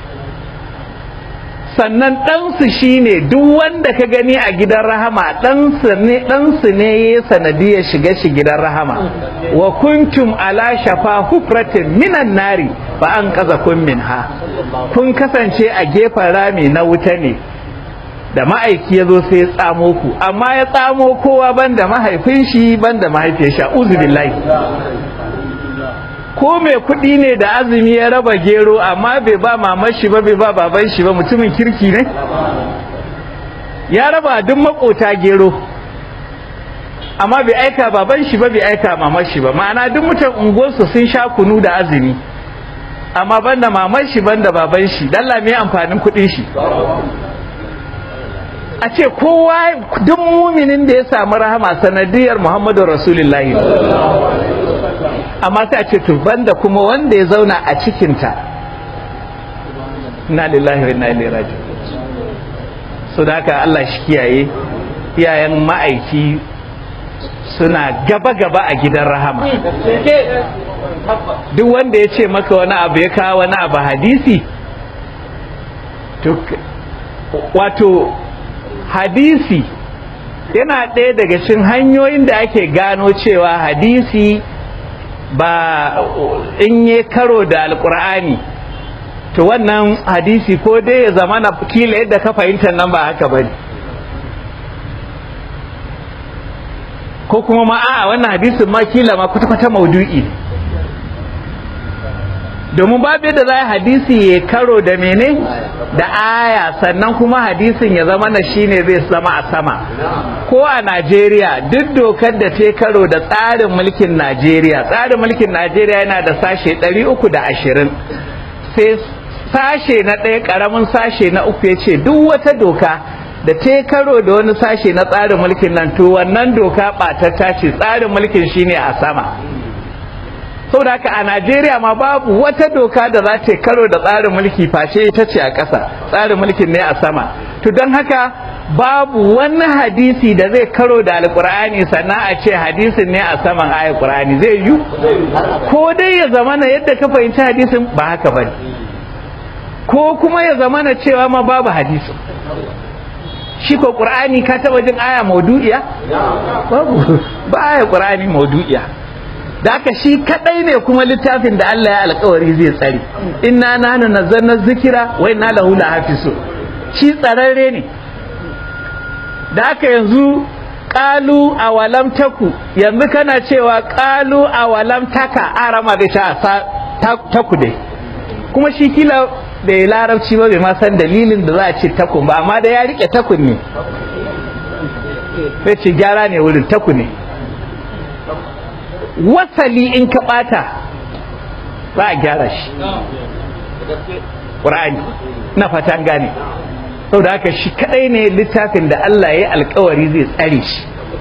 sannan ɗansu shi ne duk wanda ka gani a gidan rahama ɗansu ne ya sanadiyar shiga shi gidan rahama wa kuntum ala shafa hufratin minan nari ba an kaza kun min ha kun kasance a gefen rami na wuta ne da ma'aiki ya zo sai ya tsamo ku amma ya tsamo kowa banda mahaifin shi banda mahaifiyar shi uzu billahi ko mai kuɗi ne da azumi ya raba gero amma bai ba mamar shi ba bai ba baban shi ba mutumin kirki ne ya raba duk makota gero amma bai aika baban shi ba bai aika mamar shi ba ma'ana duk mutan unguwarsu sun sha kunu da azumi amma banda mamar shi banda baban shi dalla me amfanin kuɗin shi a ce kowa duk muminin da ya samu rahama sanadiyar muhammadu rasulullahi amma sai a ce to banda kuma wanda ya zauna a cikinta na lillahi wa inna ilaihi raji'un so da haka Allah shi kiyaye iyayen ma'aiki suna gaba-gaba a gidan rahama duk wanda ya ce maka wani abu ya kawo wani abu hadisi wato hadisi yana ɗaya daga cikin hanyoyin da ake gano cewa hadisi ba in yi karo da alkur'ani to wannan hadisi ko dai ya zama na kila yadda ka fahimta nan ba haka ba ko kuma ma a wannan hadisin ma kila ma kwata-kwata maudu'i domin babu yadda za a hadisi ya karo da mene da aya sannan kuma hadisin ya zama na shine zai zama a sama ko a najeriya duk dokar da ta karo da tsarin mulkin najeriya tsarin mulkin najeriya yana da sashe 320 sai sashe na ɗaya ƙaramin sashe na uku ya ce duk wata doka da ta karo da wani sashe na tsarin mulkin nan to wannan doka ɓatatta ce tsarin mulkin shine a sama saboda haka a Najeriya ma babu wata doka da za ta karo da tsarin mulki face ita ce a ƙasa tsarin mulkin ne a sama to don haka babu wani hadisi da zai karo da alkur'ani sannan a ce hadisin ne a saman ayar qur'ani zai yi ko dai ya zamana yadda ka fahimci hadisin ba haka bane ko kuma ya zamana cewa ma babu hadisin shi ko qur'ani ka taba jin aya maudu'iya babu ba aya qur'ani maudu'iya da haka shi kadai ne kuma littafin da Allah ya alkawari zai tsare inna nahnu nazzalna zikira wa inna lahu lahafizu shi tsararre ne da haka yanzu qalu awalam taku yanzu kana cewa qalu awalam taka arama da ta taku dai kuma shi kila bai larabci ba bai ma san dalilin da za a ce takun ba amma da ya rike takun ne sai ce gyara ne wurin takun ne wasali in ka bata za a gyara shi ƙur'ani na fatan gane saboda haka shi kadai ne littafin da Allah ya yi alkawari zai tsare shi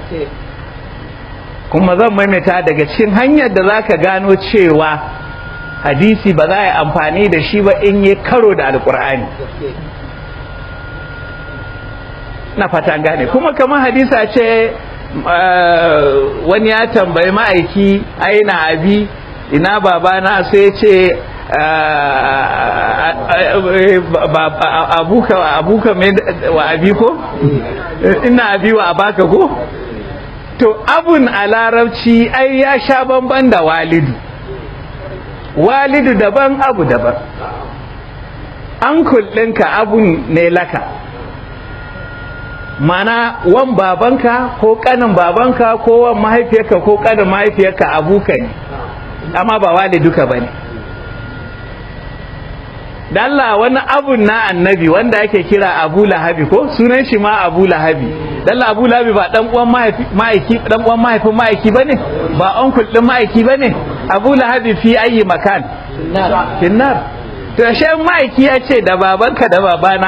kuma zan maimaita daga cikin hanyar da za ka gano cewa hadisi ba za a yi amfani da shi ba in yi karo da alkur'ani na fata gane kuma kamar hadisa ce wani ya tambayi ma'aiki aina abi ina babana sai ce abuka abuka wa abi ko ina abi wa abaka ko to abun a larabci ai ya sha bamban da walidu walidu daban abu daban an ɗinka abun ne laka mana wan babanka ko kanin babanka ko wan mahaifiyarka ko kanin mahaifiyarka abuka ne amma ba waliduka ba ne da Allah wani abun na annabi wanda ake kira abu lahabi ko sunan shi ma abu lahabi dalla abu lahabi ba dan uwan ma'aiki dan uwan mahaifin ma'aiki bane ba onkul din ma'aiki bane abu lahabi fi ayi makan finnar to shi ma'aiki ya ce da babanka da babana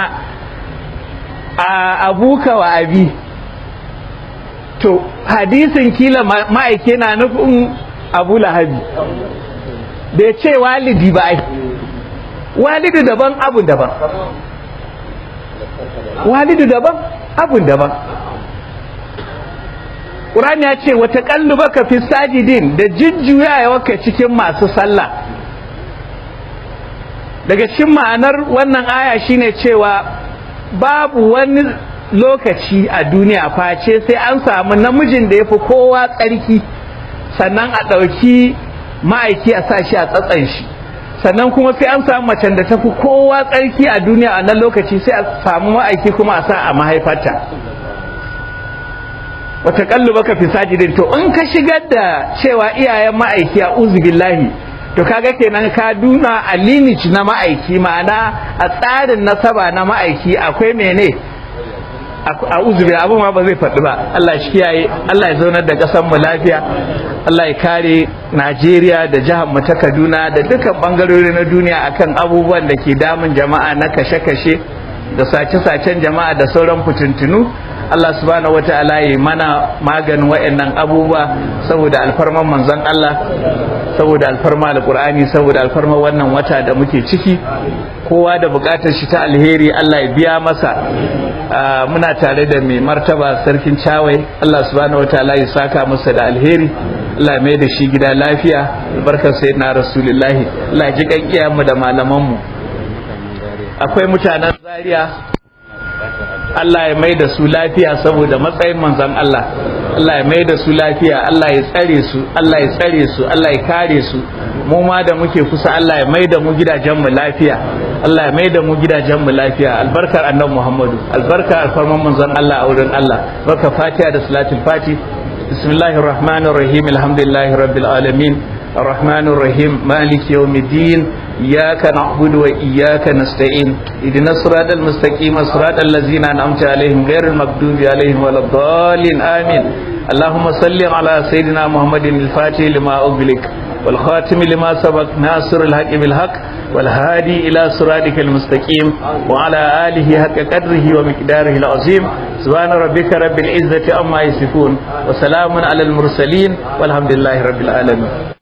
a abuka wa abi to hadisin kila ma'aiki na nufin abu lahabi bai ce walidi ba ai walidu daban abun daban walidu daban abun daban Qur'ani ya ce wata baka fi sajidin da jujjuyawarka cikin masu sallah daga cikin ma'anar wannan aya shine cewa babu wani lokaci a duniya face sai an samu namijin da ya fi kowa tsarki sannan a ɗauki ma'aiki a sa shi a tsatsan shi sannan kuma sai an samu macen da ta fi kowa tsarki a duniya a nan lokaci sai a samu ma'aiki kuma a sa a mahaifarta wata kallu baka fi sajidin to in ka shigar da cewa iyayen ma'aiki a billahi to kaga kenan ka duna a lineage na ma'aiki ma'ana a tsarin nasaba na ma'aiki akwai mene a uzubi abin ma ba zai faɗi ba Allah shi kiyaye Allah ya zaunar da ƙasar mu lafiya Allah ya kare Najeriya da jihar mu ta Kaduna da dukkan bangarori na duniya akan abubuwan da ke damun jama'a na kashe-kashe da sace-sacen jama'a da sauran fitintunu Allah subhanahu wata'ala ya mana maganin waɗannan abubuwa saboda alfarman manzon Allah saboda alfarma alqur'ani saboda alfarma wannan wata da muke ciki kowa da bukatar shi ta alheri Allah ya biya masa muna tare da mai martaba sarkin cawai Allah subhanahu wataala ya saka masa da alheri Allah mai da shi gida lafiya barkar sayyidina rasulullahi Allah ji kankiya mu da malaman mu akwai mutanen zaria Allah ya mai da su lafiya saboda matsayin manzon Allah Allah ya mai da su lafiya Allah ya tsare su Allah ya tsare su Allah ya kare su mu ma da muke kusa Allah ya mai da mu gidajen mu lafiya Allah ya mai da mu gidajen mu lafiya albarkar annabi Muhammadu albarkar alfarman manzon Allah a wurin Allah barka Fatiha da salatul Fati bismillahir rahmanir rahim alhamdulillahi rabbil alamin الرحمن الرحيم مالك يوم الدين إياك نعبد وإياك نستعين إذن الصراط المستقيم صراط الذين أنعمت عليهم غير المغضوب عليهم ولا الضالين آمين اللهم صل على سيدنا محمد الفاتح لما أغلق والخاتم لما سبق ناصر الحق بالحق والهادي إلى صراطك المستقيم وعلى آله حق قدره ومقداره العظيم سبحان ربك رب العزة أما يصفون وسلام على المرسلين والحمد لله رب العالمين